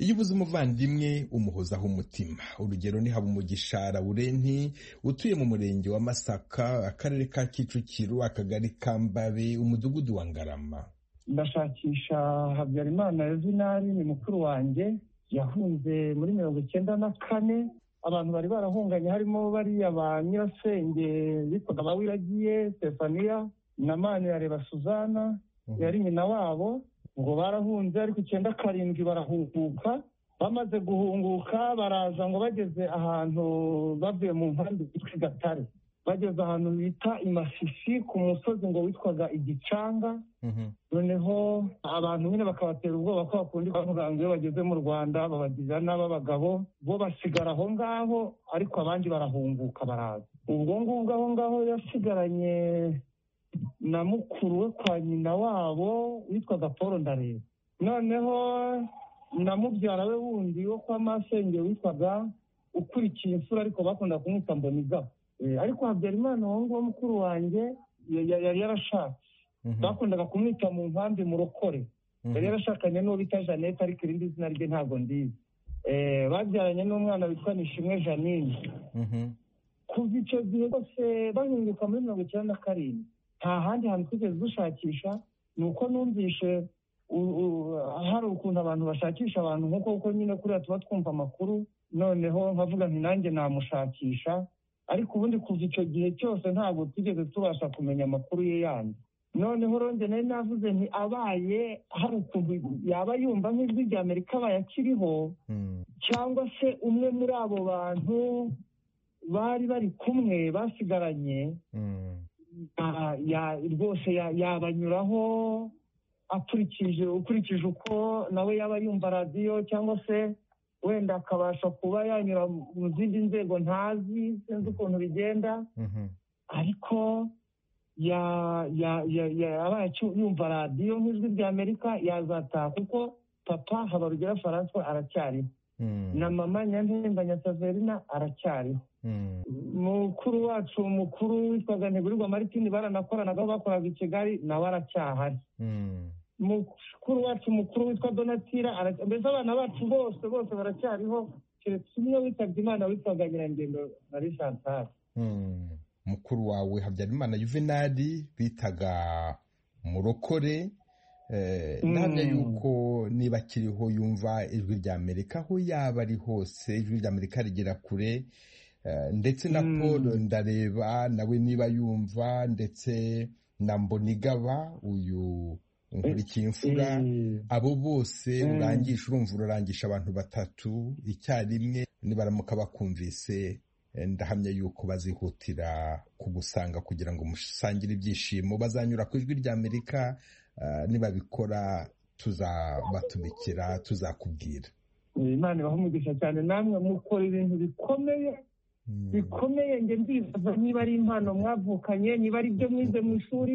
iyo ubuze umuvandimwe umuhozaho umutima urugero ni habumugisha lawurenti utuye mu murenge wa masaka akarere ka kicukiro akagari ka mbabe umudugudu wa ngarama ndashakisha habyarimana yuzinari ni mukuru wanjye yahunze muri mirongo icyenda na kane abantu bari barahunganye harimo bariya ba nyirasenge bitwaga bawiragiye stefania na manirareba suzana yari nyina wabo ngo barahunze ariko icyenda karindwi barahunguka bamaze guhunguka baraza ngo bageze ahantu bavuye mu mpande zitwa gatare bageze ahantu bita imasisi ku musozi ngo witwaga igicanga noneho abantu nyine bakabatera ubwoba ko bakunda kuvuga ngo iyo bageze mu rwanda babagira n'ab'abagabo bo basigara aho ngaho ariko abandi barahunguka baraza ubwo ngubwo aho ngaho yasigaranye na mukuru we kwa nyina wabo witwaga paul ndareba noneho na mubyara we wundi wo kwa masenge witwaga ukurikiye imfura ariko bakunda kumwita mbonigaba ariko habyarimana uwo nguwo mukuru wanjye ya- ya- yari yarashatse bakundaga kumwita mu mpambi murokore yari yarashakanye n'uwo bita jeannette ariko irindi zina rye ntabwo ndizi Eh, babyaranye n'umwana witwa nishimwe janine kuva icyo gihe bose bahinduka muri mirongo icyenda na karindwi nta handi hantu twigeze dushakisha ni uko numvishe u- u- hari ukuntu abantu bashakisha abantu nk'uko kuko nyine kuriya tuba twumva amakuru noneho nkavuga nti nanjye namushakisha ariko ubundi kuva icyo gihe cyose ntabwo twigeze tubasha kumenya amakuru ye yandi noneho ronge nari navuze nti abaye hari ukuntu yaba yumva nk'ijwi rya amerika abaye akiriho cyangwa se umwe muri abo bantu bari bari kumwe basigaranye ya- ya- rwose ya- yabanyuraho akurikije ukurikije uko nawe yaba yumva radiyo cyangwa se wenda akabasha kuba yanyura mu zindi nzego ntazi sinzi ukuntu bigenda ariko ya- ya- ya- ya- yabaye acu- yumva radiyo nk'ijwi rya amerika yazataha kuko papa habarugera faranswa aracyariho na mama nyampinganya saverina aracyariho mukuru wacu mukuru witwaga ntigurirwa maritini baranakoranaga aho bakoraga i kigali nawe aracyahari mukuru wacu mukuru witwa donatira ara- mbese abana bacu bose bose baracyariho keretse umwe witabye imana witwaga nyirangendo marie chantal mukuru wawe habyarimana yuvenali bitaga murokore Eh, ndahamya Mm. yuko niba akiriho yumva ijwi rya amerika aho yaba ari hose ijwi rya amerika rigera kure Eh, ndetse na paul ndareba nawe niba yumva ndetse na mbonigaba uyu nkurikiye imfura abo bose Mm. urangisha urumva urarangisha abantu batatu icyarimwe nibaramuka bakumvise eh, ndahamya yuko bazihutira kugusanga kugira ngo musangire ibyishimo bazanyura ku ijwi rya amerika ah, nibabikora tuzabatumikira tuzakubwira Eh, imana ibaha umugisha cyane namwe mukora ibintu bikomeye bikomeye njye ndibaza niba ari impano mwavukanye niba ari ibyo mwize mu ishuri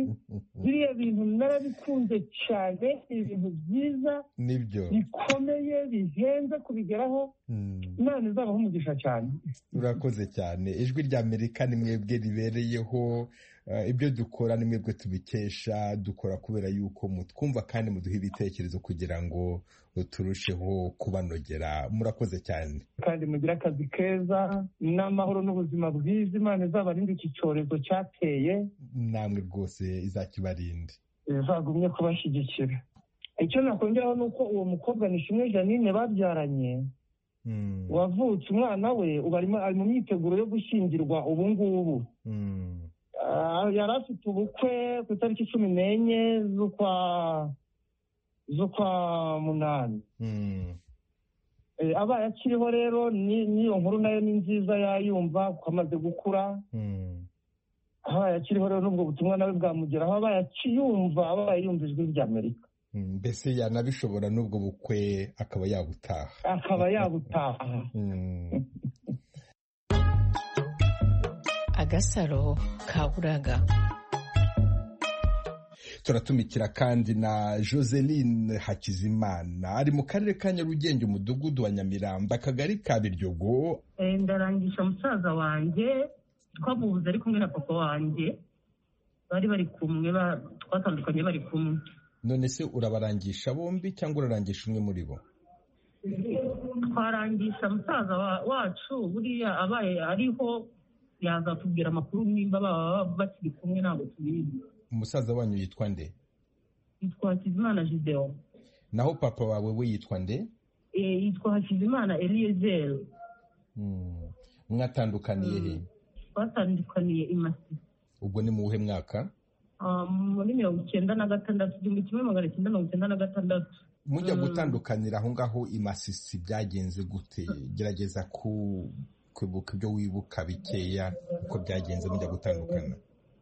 biriya bintu narabikunze cyane ni ibintu byiza nibyo bikomeye bihenze kubigeraho imana izabaha umugisha cyane urakoze cyane ijwi rya amerika ni mwebwe ribereyeho eh, ibyo dukora ni mwebwe tubikesha dukora kubera yuko mutwumva kandi muduha ibitekerezo kugira ngo turusheho kubanogera murakoze cyane kandi mugire akazi keza n'amahoro n'ubuzima bwiza imana izabarinde iki cyorezo cyateye namwe rwose izakibarinde izagumye kubashyigikira icyo nakongeraho ni uko uwo mukobwa ni shimwe janine babyaranye wavutse umwana we ubu arimo ari mu myiteguro yo gushyingirwa ubu ngubu Ah, yari afite ubukwe ku itariki cumi n'enye z'ukwa z'ukwa munani abaye akiriho rero n'iyo nkuru nayo ni nziza yayumva kuko amaze gukura abaye akiriho rero n'ubwo butumwa nawe bwamugeraho abaye akiyumva abaye yumva ijwi ry'amerika mbese yanabishobora n'ubwo bukwe akaba yabutaha akaba yabutaha agasaro ka buraga turatumikira kandi na joseline hakizimana ari mu karere ka nyarugenge umudugudu wa nyamiramba akagari ka biryogo ndarangisha musaza wanjye twamubuze ari kumwe na papa wanjye bari bari kumwe twatandukanye bari kumwe none se urabarangisha bombi cyangwa urarangisha umwe muri bo twarangisha musaza wa- wacu buriya abaye ariho yazatubwira amakuru nimba baba bakiri kumwe ntabwo tubizi umusaza wanyu yitwa nde yitwa hakizimana gideon naho papa wawe we yitwa nde Eh, yitwa hakizimana eliyezeri Mm. mwatandukaniye he twatandukaniye i Masisi. ubwo ni mu wuhe mwaka Ah, muri mirongo icyenda na gatandatu igihumbi kimwe magana cyenda mirongo icyenda na gatandatu mujya Mm. gutandukanira aho ngaho i masisi byagenze gute gerageza ku kwibuka ibyo wibuka bikeya uko byagenze mujya gutandukana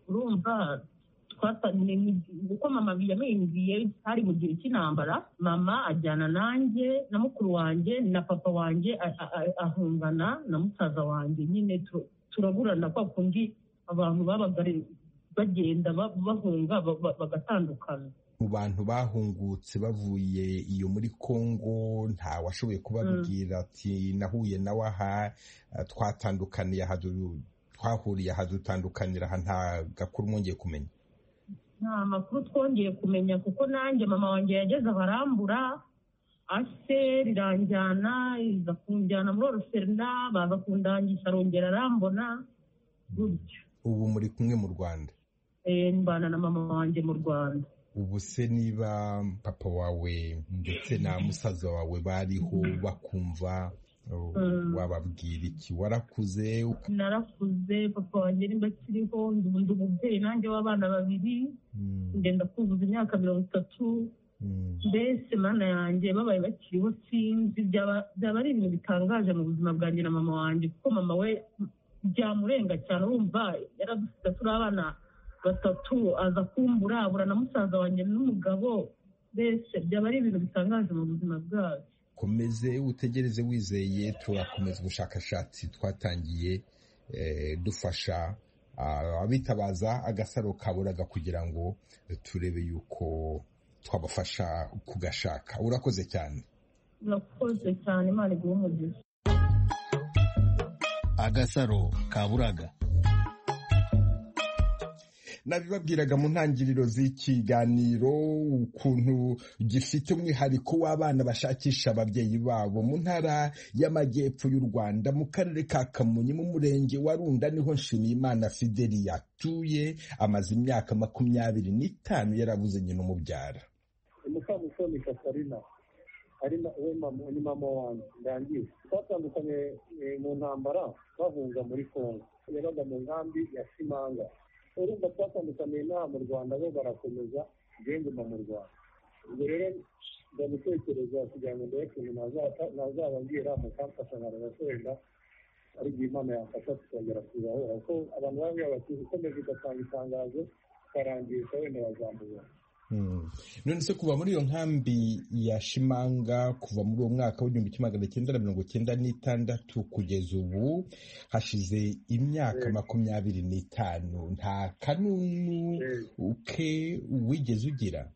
urumva twata- ni- ni- uko mama yamenyigiye hari mu gihe cy'intambara mama ajyana nanjye na mukuru wanjye na papa wanjye a- a- a- ahungana na musaza wanjye nyine tu- turaburana kwa kundi abantu babaga ari- bagenda ba- bahunga ba- ba- bagatandukana mu bantu bahungutse bavuye iyo muri Kongo nta washoboye kubabwira ati nahuye nawe aha eh, twatandukaniye aha du- twahuriye aha dutandukanira aha nta gakuru mwongeye kumenya nta makuru twongeye kumenya kuko nanjye mama wanjye yageze aho arambura ase riranjyana iza kunjyana muri oruserina baza kundangisha arongera arambona gutyo ubu muri kumwe mu rwanda Eh, mbana na mama wanjye mu rwanda ubu se niba papa wawe ndetse na musaza wawe bariho bakumva oh, Mm. wababwira iki warakuze narakuze papa wanjye nimba akiriho ndi- ndi umubyeyi nanjye w'abana babiri ngenda kuzuza imyaka mirongo itatu mbese mana yanjye babaye bakiriho sinzi byaba byaba ari ibintu bitangaje mu buzima bwanjye na mama wanjye kuko mama we byamurenga cyane urumva yaradusize turi abana batatu aza kumbura abura na musaza wanjye n'umugabo mbese byaba ari ibintu bitangaje mu buzima bwacu komeze utegereze wizeye turakomeza ubushakashatsi twatangiye eh, dufasha ah, abitabaza agasaro kaburaga kugira ngo turebe yuko twabafasha kugashaka urakoze cyane murakoze cyane imana iguhe umugisha agasaro ka buraga nabibabwiraga mu ntangiriro z'ikiganiro ukuntu gifite umwihariko w'abana bashakisha ababyeyi babo mu ntara y'amajyepfo y'u rwanda mu karere ka kamonyi mu murenge wa runda niho nshimiyimana fideli yatuye amaze imyaka makumyabiri n'itanu yarabuze nyina umubyara mukamusoni katarina ari na- we mama- ni mama wanjye ndangiye twatandukanye eh, mu ntambara bahunga muri kongo yabaga mu nkambi ya simanga urumva twatandukaniye n'aha mu rwanda bo barakomeza njye nguma mu rwanda ubwo rero ndagutekereza kugira ngo ndebe ukuntu naza- nazababwira mukamfasha nkareba ko wenda ari igihe imana yamfasha tukongera kuzahura kuko abantu bambwira bati ukomeza ugatanga itangazo ukarangisha wenda bazamubona none se kuva muri iyo nkambi ya shimanga kuva muri uwo mwaka w'igihumbi kimwe magana cyenda na mirongo cyenda n'itandatu kugeza ubu hashize imyaka makumyabiri n'itanu nta kanunu ke wigeze ugira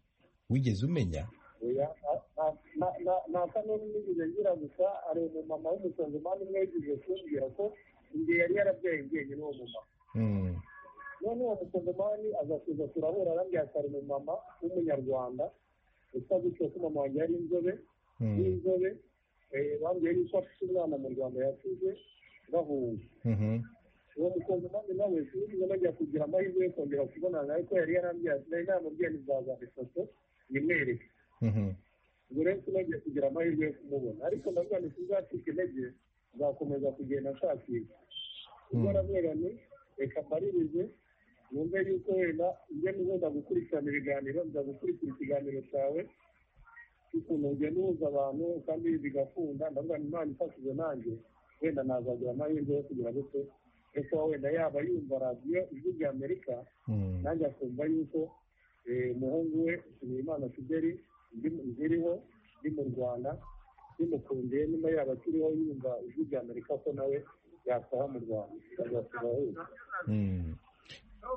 wigeze umenya Oya, na- na- na- na- nta kanuni nigeze ngira gusa hari umumama w'umusongomani umwe yigeze kumbwira ko igihe yari yarabyaye njyenyine uwo mumama none uwo musongomani aza kuza turahura arambwira ati hari umumama w'umunyarwanda usa gutyo ko umama wanjye yari inzobe n'inzobe eh, bambwiye yuko afite umwana mu rwanda yakize bahunga uwo musongomani nawe sinigeze najya kugira amahirwe yo kongera kubonana nawe ko yari yarambwira ati nari namubwiye ntizazana ifoto nyimwereke ubwo rero tunagiye kugira amahirwe yo kumubona ariko ndavuga nti tuzacika intege nzakomeza kugenda nshakisha ubwo aravuga ni reka mbaririze numve yuko wenda njye niba gukurikiranira ibiganiro nza gukurikira ikiganiro cyawe ukuntu ugenda uhuza abantu kandi bigakunda ndavuga ngo imana ifashije nanjye wenda nazagira amahirwe yo kugira gute ariko wenda yaba yumva radiyo ijwi rya amerika nanjye akumva yuko eh, umuhungu we nshimiyimana fideli ziriho ndi mu rwanda bimukundiye niba yaba akiriho yumva ijwi rya amerika ko nawe yataha mu rwanda azasura aheza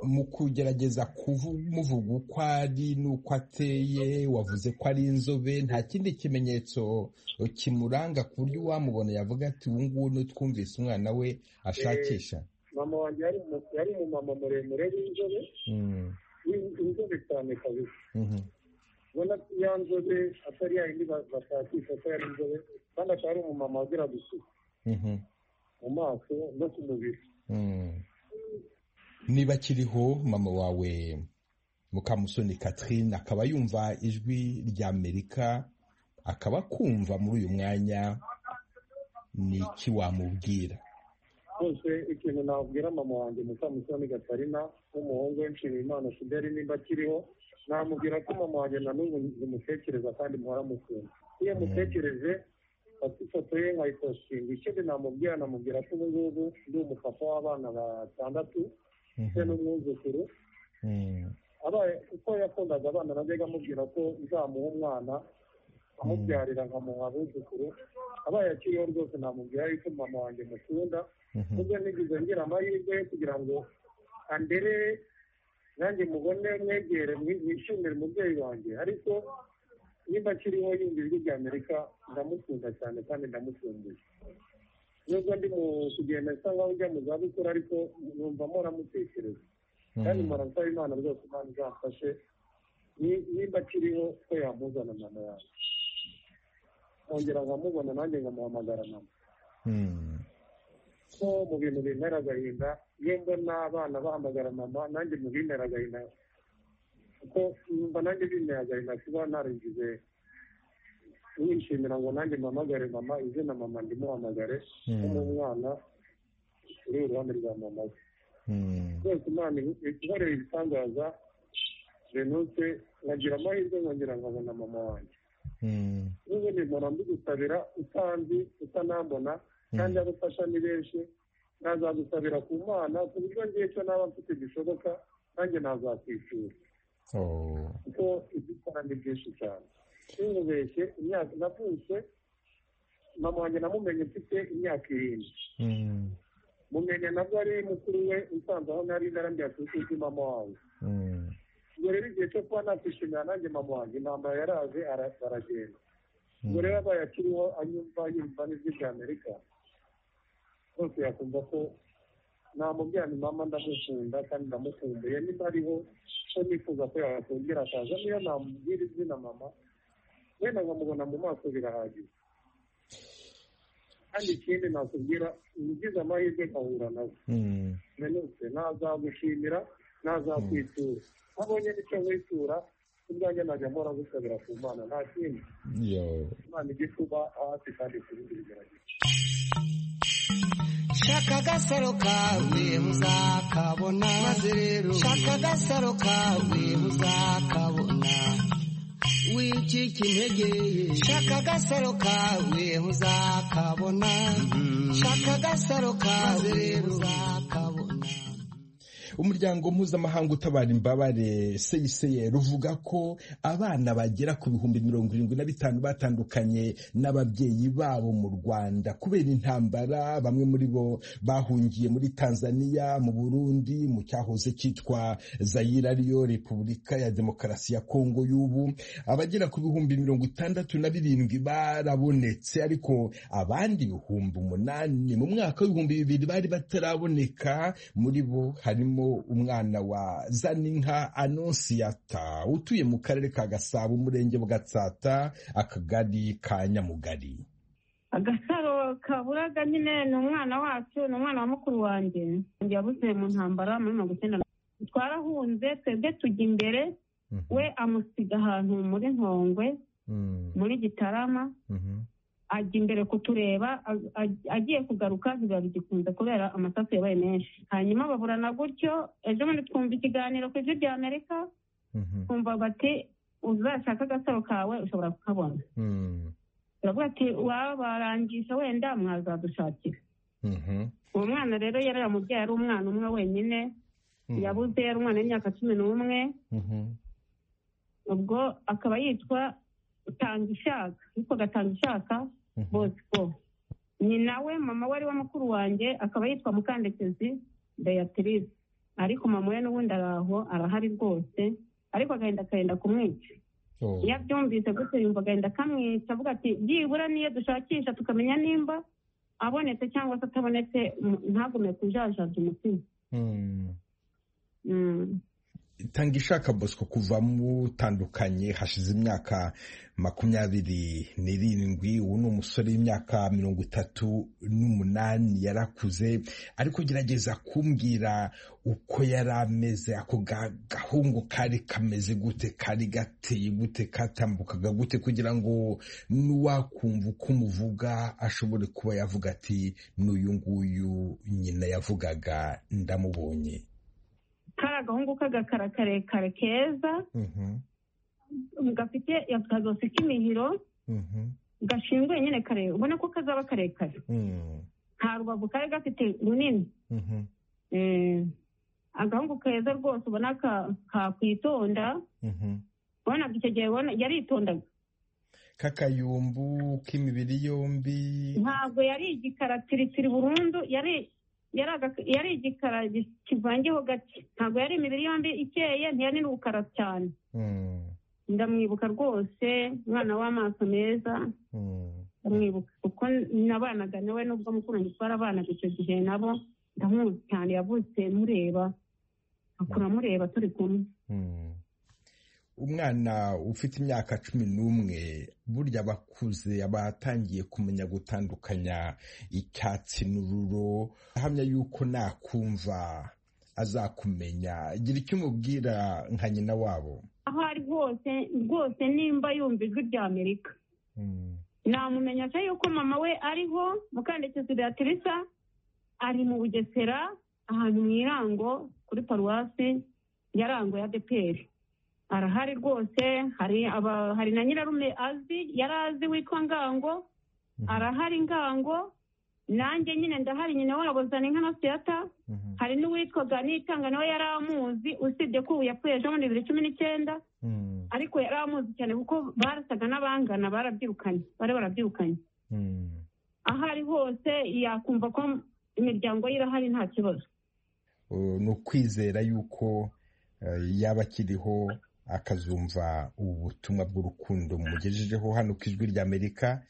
mu kugerageza kumuvuga uko ari n'uko ateye wavuze ko ari inzobe nta kindi kimenyetso kimuranga ku buryo uwamubona yavuga ati ubu ngubu n'utwumvise umwana we ashakisha mama wanjye yari umu- yari umumama muremure w'inzobe Mm, w'in- inzobe cyane kabisa mhm, ubona ko ya nzobe atari yayindi ba- bashakisha ko yari inzobe kandi akaba ari umumama wagira gusuka mhm, mu maso no ku mubiri mm. niba akiriho mama wawe mukamusoni catherine akaba yumva ijwi rya amerika akaba akumva muri uyu mwanya ni iki wamubwira rwose ikintu nabwira mama wanjye mukamusoni gatarina w'umuhungu we nshimiyimana fideli nimba akiriho namubwira ko mama wanjye na n'ubu ntimutekereza kandi muhora mukunda iyo mutekereje fata ifoto ye nkayipostinga ikindi namubwira namubwira ko ubu ngubu ndi umupapa w'abana batandatu ndetse n'umwuzukuru abaye uko yakundaga abana najyaga amubwira ko nzamuha umwana amubyarira nkamuha abuzukuru abaye akiriho rwose namubwira yuko mama wanjye mukunda nubwo nigize ngira amahirwe yo kugira ngo andere nanjye mubone mwegere mwi- mwishimire umubyeyi wanjye ariko niba akiriho yumva ijwi rya amerika ndamukunda cyane kandi ndamukumbuye nubwo ndi mu kugenda nsa nkaho ujya mu zabukuru ariko numva mutekereza kandi mpora nsaba imana rwose imana izamfashe ni- nimba akiriho ko yamuzana mama yawe nkongera nkamubona nanjye nkamuhamagara mama Mm. ko mu bintu bintera agahinda iyo mbona abana bahamagara mama nanjye mu bintera agahinda kuko mba nanjye bintera agahinda kuba naragize nishimira ngo nanjye mpamagare mama izina mama ndimuhamagare Mm. nk'umwana uri iruhande rwa mama we Mm. rwose imana ihoreye ibitangaza renuse nkagira amahirwe nkongera nkabona mama wanjye Mm. n'ubundi mpora mbigusabira utanzi utanambona kandi abo ufasha ni benshi nazagusabira ku mana ku buryo ngiye cyo naba mfite gishoboka nanjye nazakwishyura Oh. kuko ibyo ukora ni byinshi cyane sinubeshye imyaka navutse mama wanjye namumenye mfite imyaka irindwi Mm. mumenya nabwo ari mukuru we usanze aho nari narambya ku isi mama wawe Mm. ubwo rero igihe cyo kuba nakwishimira nanjye mama wanjye intambara yaraje ara- aragenda ubwo rero abaye akiriho anyumva yumva n'ijwi rya amerika rwose yakumva ko namubwira ni mama ndamukunda kandi ndamukumbuye niba ariho ko nifuza ko yakongera akaza niyo namubwira izina mama wenda nkamubona mu maso birahagije kandi ikindi nakubwira ni ugize amahirwe nkahura nawe Mm. menuse nazagushimira nazakwitura ntabonye n'icyo mwitura ubwanjye najya mpora gusabira ku mana nta kindi Yo. imana ijya kuba hafi kandi kubindi bigerageje shaka agasaro kawe muzakabona maze rero shaka agasaro kawe muzakabona wicike intege ye shaka agasaro kawe muzakabona shaka agasaro kawe maze rero muzakabona umuryango mpuzamahanga utabara imbabare seyiseye ruvuga ko abana bagera ku bihumbi mirongo irindwi na bitanu batandukanye n'ababyeyi babo mu rwanda kubera intambara bamwe muri bo bahungiye muri tanzania mu burundi mu cyahoze cyitwa zayira ariyo repubulika ya demokarasi ya kongo y'ubu abagera ku bihumbi mirongo itandatu na birindwi barabonetse ariko abandi ibihumbi umunani mu mwaka w'ibihumbi bibiri bari bataraboneka muri bo harimo umwana wa zaninka anonsiyata utuye mu karere ka gasabo umurenge bwatsata akagari ka nyamugari agasaro kaburaga nyine ni umwana wacu ni umwana wa mukuru wanjye wanjye yabuze mu ntambara muri mirongo icyenda na twarahunze twebwe tujya imbere we amusiga ahantu muri nkongwe muri gitarama ajya imbere kutureba a- a- agiye kugaruka biba bigikunze kubera amasasu yabaye menshi hanyuma baburana gutyo ejo bundi twumva ikiganiro ku ijwi rya amerika twumva bati uzashaka agasaro kawe ushobora kukabona uravuga ati wabarangisha wenda mwazadushakira uwo mwana rero yari yaramubyaye ari umwana umwe wenyine yabuze yari umwana w'imyaka cumi n'umwe ubwo akaba yitwa tanga ishaka yitwa gatanga ishaka bosco nyina we mama we ari we mukuru wanjye akaba yitwa mukandekezi beatrice ariko mama we n'ubundi araho arahari rwose ariko agahenda akagenda kumwica iyo abyumvise gutyo yumva agahenda akamwica avuga ati byibura niyo dushakisha tukamenya nimba abonetse cyangwa se atabonetse ntagume kujajaza umutima tanga ishaka bosco kuva mutandukanye hashize imyaka makumyabiri n'irindwi ubu ni umusore w'imyaka mirongo itatu n'umunani yarakuze ariko gerageza kumbwira uko yari ameze ako gahungu kari kameze gute kari gateye gute katambukaga gute kugira ngo n'uwakumva uko umuvuga ashobore kuba yavuga ati n'uyu nguyu nyina yavugaga ndamubonye kari agahungu k'agakara karekare keza gafite akazosi k'imihiro gashinguye nyine kare ubona ko kazaba karekare nta rubavu kari gafite runini agahungu keza rwose ubona kakwitonda ubona icyo gihe yaritondaga k'akayumbu k'imibiri yombi ntabwo yari igikaratirikiri burundu yari yari igikara kivangeho gake ntabwo yari imibiri yombi ikeye ntiyari n'ubukara cyane ndamwibuka rwose umwana w'amaso meza ndamwibuka kuko nabanaga nawe nubwo mukuru ntitwara abanaga icyo gihe nabo ndamuzi cyane yavutse mureba akura mureba turi kumwe umwana ufite imyaka cumi n'umwe burya abakuze abatangiye kumenya gutandukanya icyatsi n'ururo ahamya yuko nakumva azakumenya gira icyo umubwira nka nyina wabo aho ari hose rwose nimba yumva ijwi rya amerika namumenyesha yuko mama we ariho mukandekezi beatrice ari mu bugesera ahantu mu irango kuri paruwasi yarango ya deperi arahari rwose hari na nyirarume azi yari azi witwa ngango arahari ngango nanjye nyine ndahari nyine wabo zana inka na siyata hari n'uwitwaga nitanga nawe yari amuzi usibye ko ubu yapfuye ejo muri bibiri cumi n'icyenda ariko yari amuzi cyane kuko barasaga n'abangana barabyirukanye bari barabyirukanye aho ari hose yakumva ko imiryango ye irahari nta kibazo ni ukwizera yuko yaba akiriho akazumva ubu butumwa bw'urukundo mugejejeho hano ku ijwi ry'amerika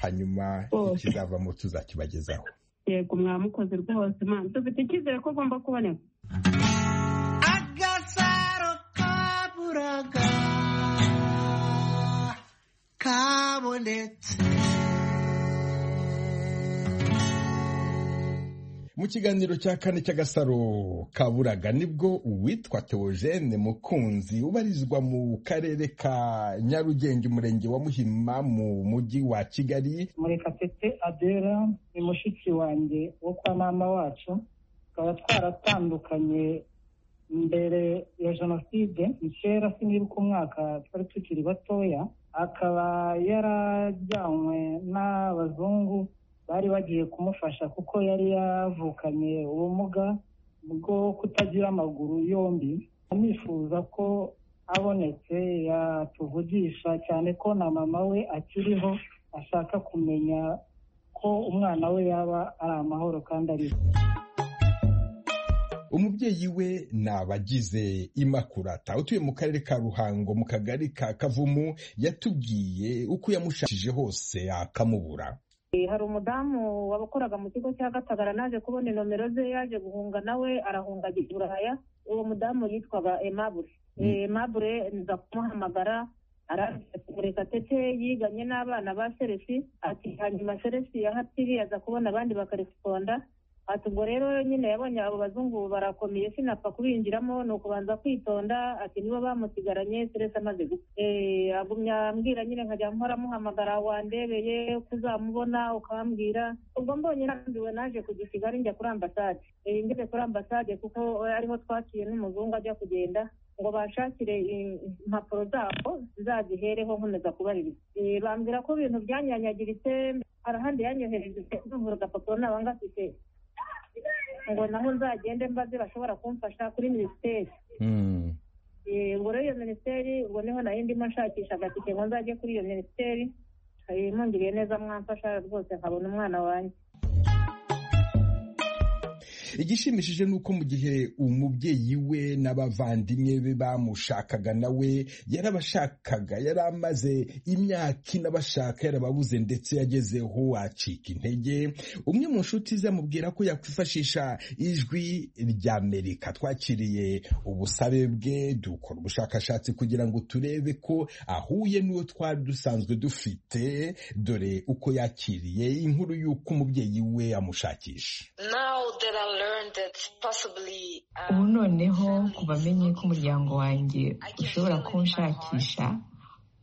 hanyuma ikizavamo tuzakibagezaho yego mwamukoze rwose mwana dufite icyizere ko agomba kuboneka agasaro kaburaga kabonetse mu kiganiro cya kane cy'agasaro kaburaga nibwo uwitwa teogene mukunzi ubarizwa mu karere ka nyarugenge umurenge wa muhima mu mujyi wa kigali murekatete adera ni mushiki wanjye wo kwa mama wacu tukaba twaratandukanye mbere ya jenoside ni kera sinibuka umwaka twari tukiri batoya akaba yarajyanywe n'abazungu bari bagiye kumufasha kuko yari yavukanye ubumuga bwo kutagira amaguru yombi anifuza ko abonetse yatuvugisha cyane ko na mama we akiriho ashaka kumenya ko umwana we yaba ari amahoro kandi ariho umubyeyi we ni abagize imakurata utuye mu karere ka ruhango mu kagari ka kavumu yatubwiye uko yamushakishije hose akamubura hari umudamu wabakoraga mu kigo cya gatagara naje kubona inomero ze yaje guhunga nawe arahunga ajya i buraya uwo mudamu yitwaga emabure emabure nza kumuhamagara arareka tete yiganye n'abana ba seresi ati hanyuma seresi yahatiri aza kubona abandi bakaresiponda ati ubwo rero nyine yabonye abo bazungu barakomeye sinapfa kubinjiramo ni ukubanza kwitonda ati nibo bamusigaranye seresi amaze gupfa agumya ambwira nyine nkajya mpora muhamagara wandebeye kuzamubona ukambwira ubwo mbonye nambiwe naje kujya i kigali njya kuri ambasade ngeze kuri ambasade kuko ariho twaciye n'umuzungu ajya kugenda ngo bashakire impapuro zabo zizazihereho nkomeza kubaririza Eh, bambwira ko ibintu byanyanyagiritse hari ahandi yanyohereje ndumva agapapuro nabanga afite ngo naho nzagende mbaze bashobora kumfasha kuri minisiteri Eh, ngo rero iyo minisiteri ubwo niho nari ndimo nshakisha agatike ngo nzajye kuri iyo minisiteri Eh, mungiriye neza mwamfasha rwose nkabona umwana wanjye igishimishije ni uko mu gihe umubyeyi we n'abavandimwe be bamushakaga nawe yarabashakaga yari amaze imyaka inabashaka yarababuze ndetse yagezeho acika intege umwe mu nshuti ze amubwira ko yakwifashisha ijwi rya amerika twakiriye ubusabe bwe dukora ubushakashatsi kugira ngo turebe ko ahuye n'uwo twari dusanzwe dufite dore uko yakiriye inkuru y'uko umubyeyi we amushakisha ubu noneho ku bamenye ko umuryango wanjye ushobora kunshakisha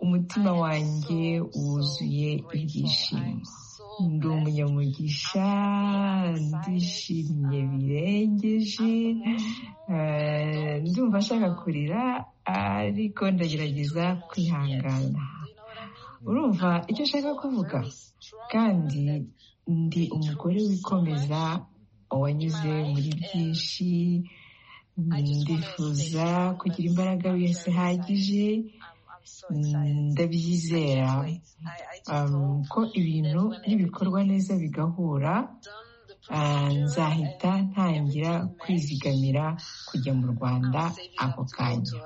umutima wanjye wuzuye ibyishimo ndi umunyamugisha ndishimye birengeje eh, ndumva nshaka kurira ariko ndagerageza kwihangana urumva icyo nshaka kuvuga kandi ndi umugore wikomeza wanyuze muri byinshi ndifuza kugira imbaraga zihagije ndabyizera um, ko ibintu nibikorwa neza bigahura ah, nzahita ntangira kwizigamira kujya mu rwanda ako kanya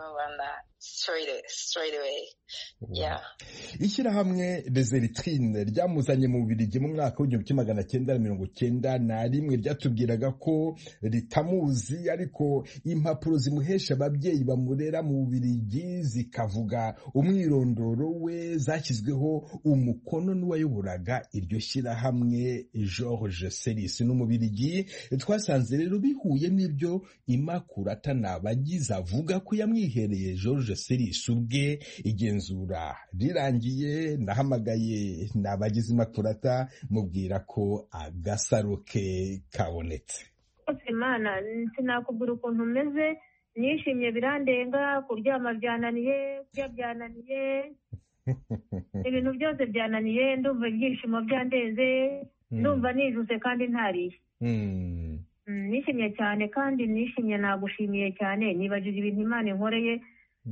ishyirahamwe rezeritrine ryamuzanye mu bubirigi mu mwaka w'igihumbi kimwe magana cyenda na mirongo cyenda na rimwe ryatubwiraga ko ritamuzi ariko impapuro zimuhesha ababyeyi bamurera mu bubirigi zikavuga umwirondoro we zashyizweho umukono n'uwayoboraga iryo shyirahamwe george seris n'umubirigi twasanze rero bihuye n'ibyo imakurata nabagize avuga ko yamwihereye george seris ubwe igenzura rirangiye nahamagaye nabagize imakurata mubwira ko agasaro ke kabonetse rwose imana sinakubwira ukuntu umeze nishimye birandenga kuryama byananiye kurya byananiye ibintu byose byananiye ndumva ibyishimo byandenze Mm. ndumva nijuse kandi ntariye Mm. Mm, nishimye cyane kandi nishimye nagushimiye cyane nibajije ibintu imana inkoreye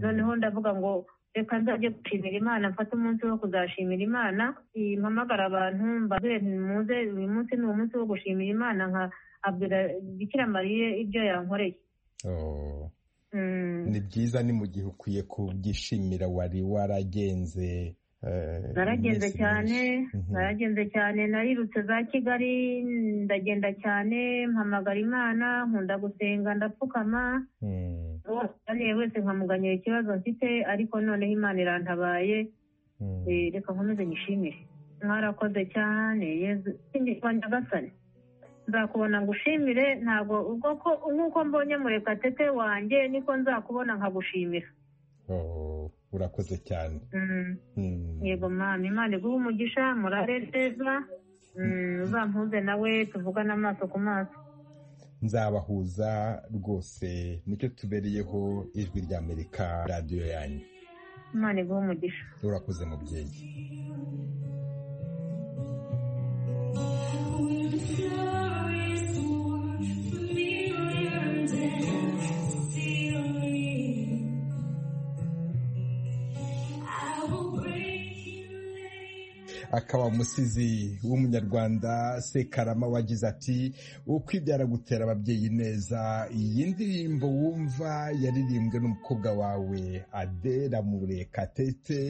noneho ndavuga ngo reka nzajye gushimira imana mfate umunsi wo kuzashimira imana i- mpamagara abantu mbabwire nti muze uyu munsi ni umunsi wo gushimira imana nka abwira bikira mariye ibyo yankoreye Oh. Mm. ni byiza ni mu gihe ukwiye kubyishimira wari waragenze eh, naragenze iminsi cyane Mhm. naragenze cyane narirutse za kigali ndagenda cyane mpamagara imana nkunda gusenga ndapfukama uwo nkeneye wese nkamuganyira ikibazo mfite ariko noneho imana irantabaye Eh, reka nkomeze nyishimire mwarakoze cyane yezu singirwa nyagasani nzakubona ngushimire ntabwo ubwo ko nk'uko mbonye murekatete wanjye niko nzakubona nkagushimira Oh, urakoze cyane Mm. Mm. yego mama imana iguhe umugisha murare neza Mm, uzampuze nawe tuvugane amaso ku maso nzabahuza rwose nicyo tubereyeho ijwi rya amerika radiyo yanyu imana iguhe umugisha urakoze mubyeyi akaba umusizi w'umunyarwanda sekarama wagize ati ukwibyara gutera ababyeyi neza iyi ndirimbo wumva yaririmbwe n'umukobwa wawe adera murekatete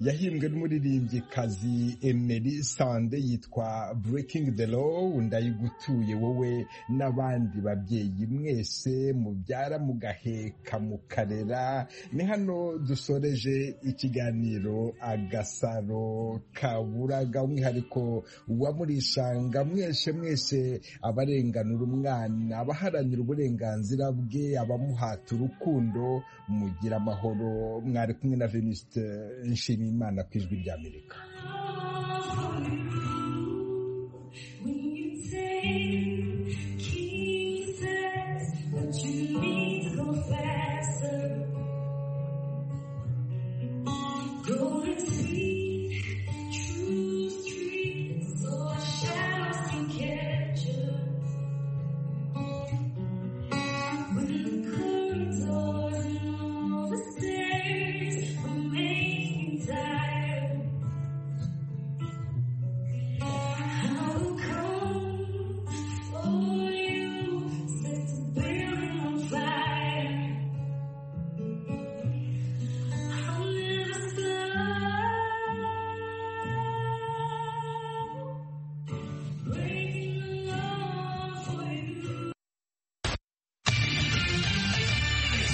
yahimbwe n'umuririmbyikazi emeli sande yitwa breaking the law ndayigutuye wowe n'abandi babyeyi mwese mubyara mugaheka mukarera ni hano dusoreje ikiganiro agasaro kaburaga umwihariko wa murishanga mwese mwese abarenganura umwana abaharanira uburenganzira bwe abamuhata urukundo mugira amahoro mwari kumwe na venuste nshimiyimana ku ijwi rya amerika Jesus, but you need to go faster. Don't see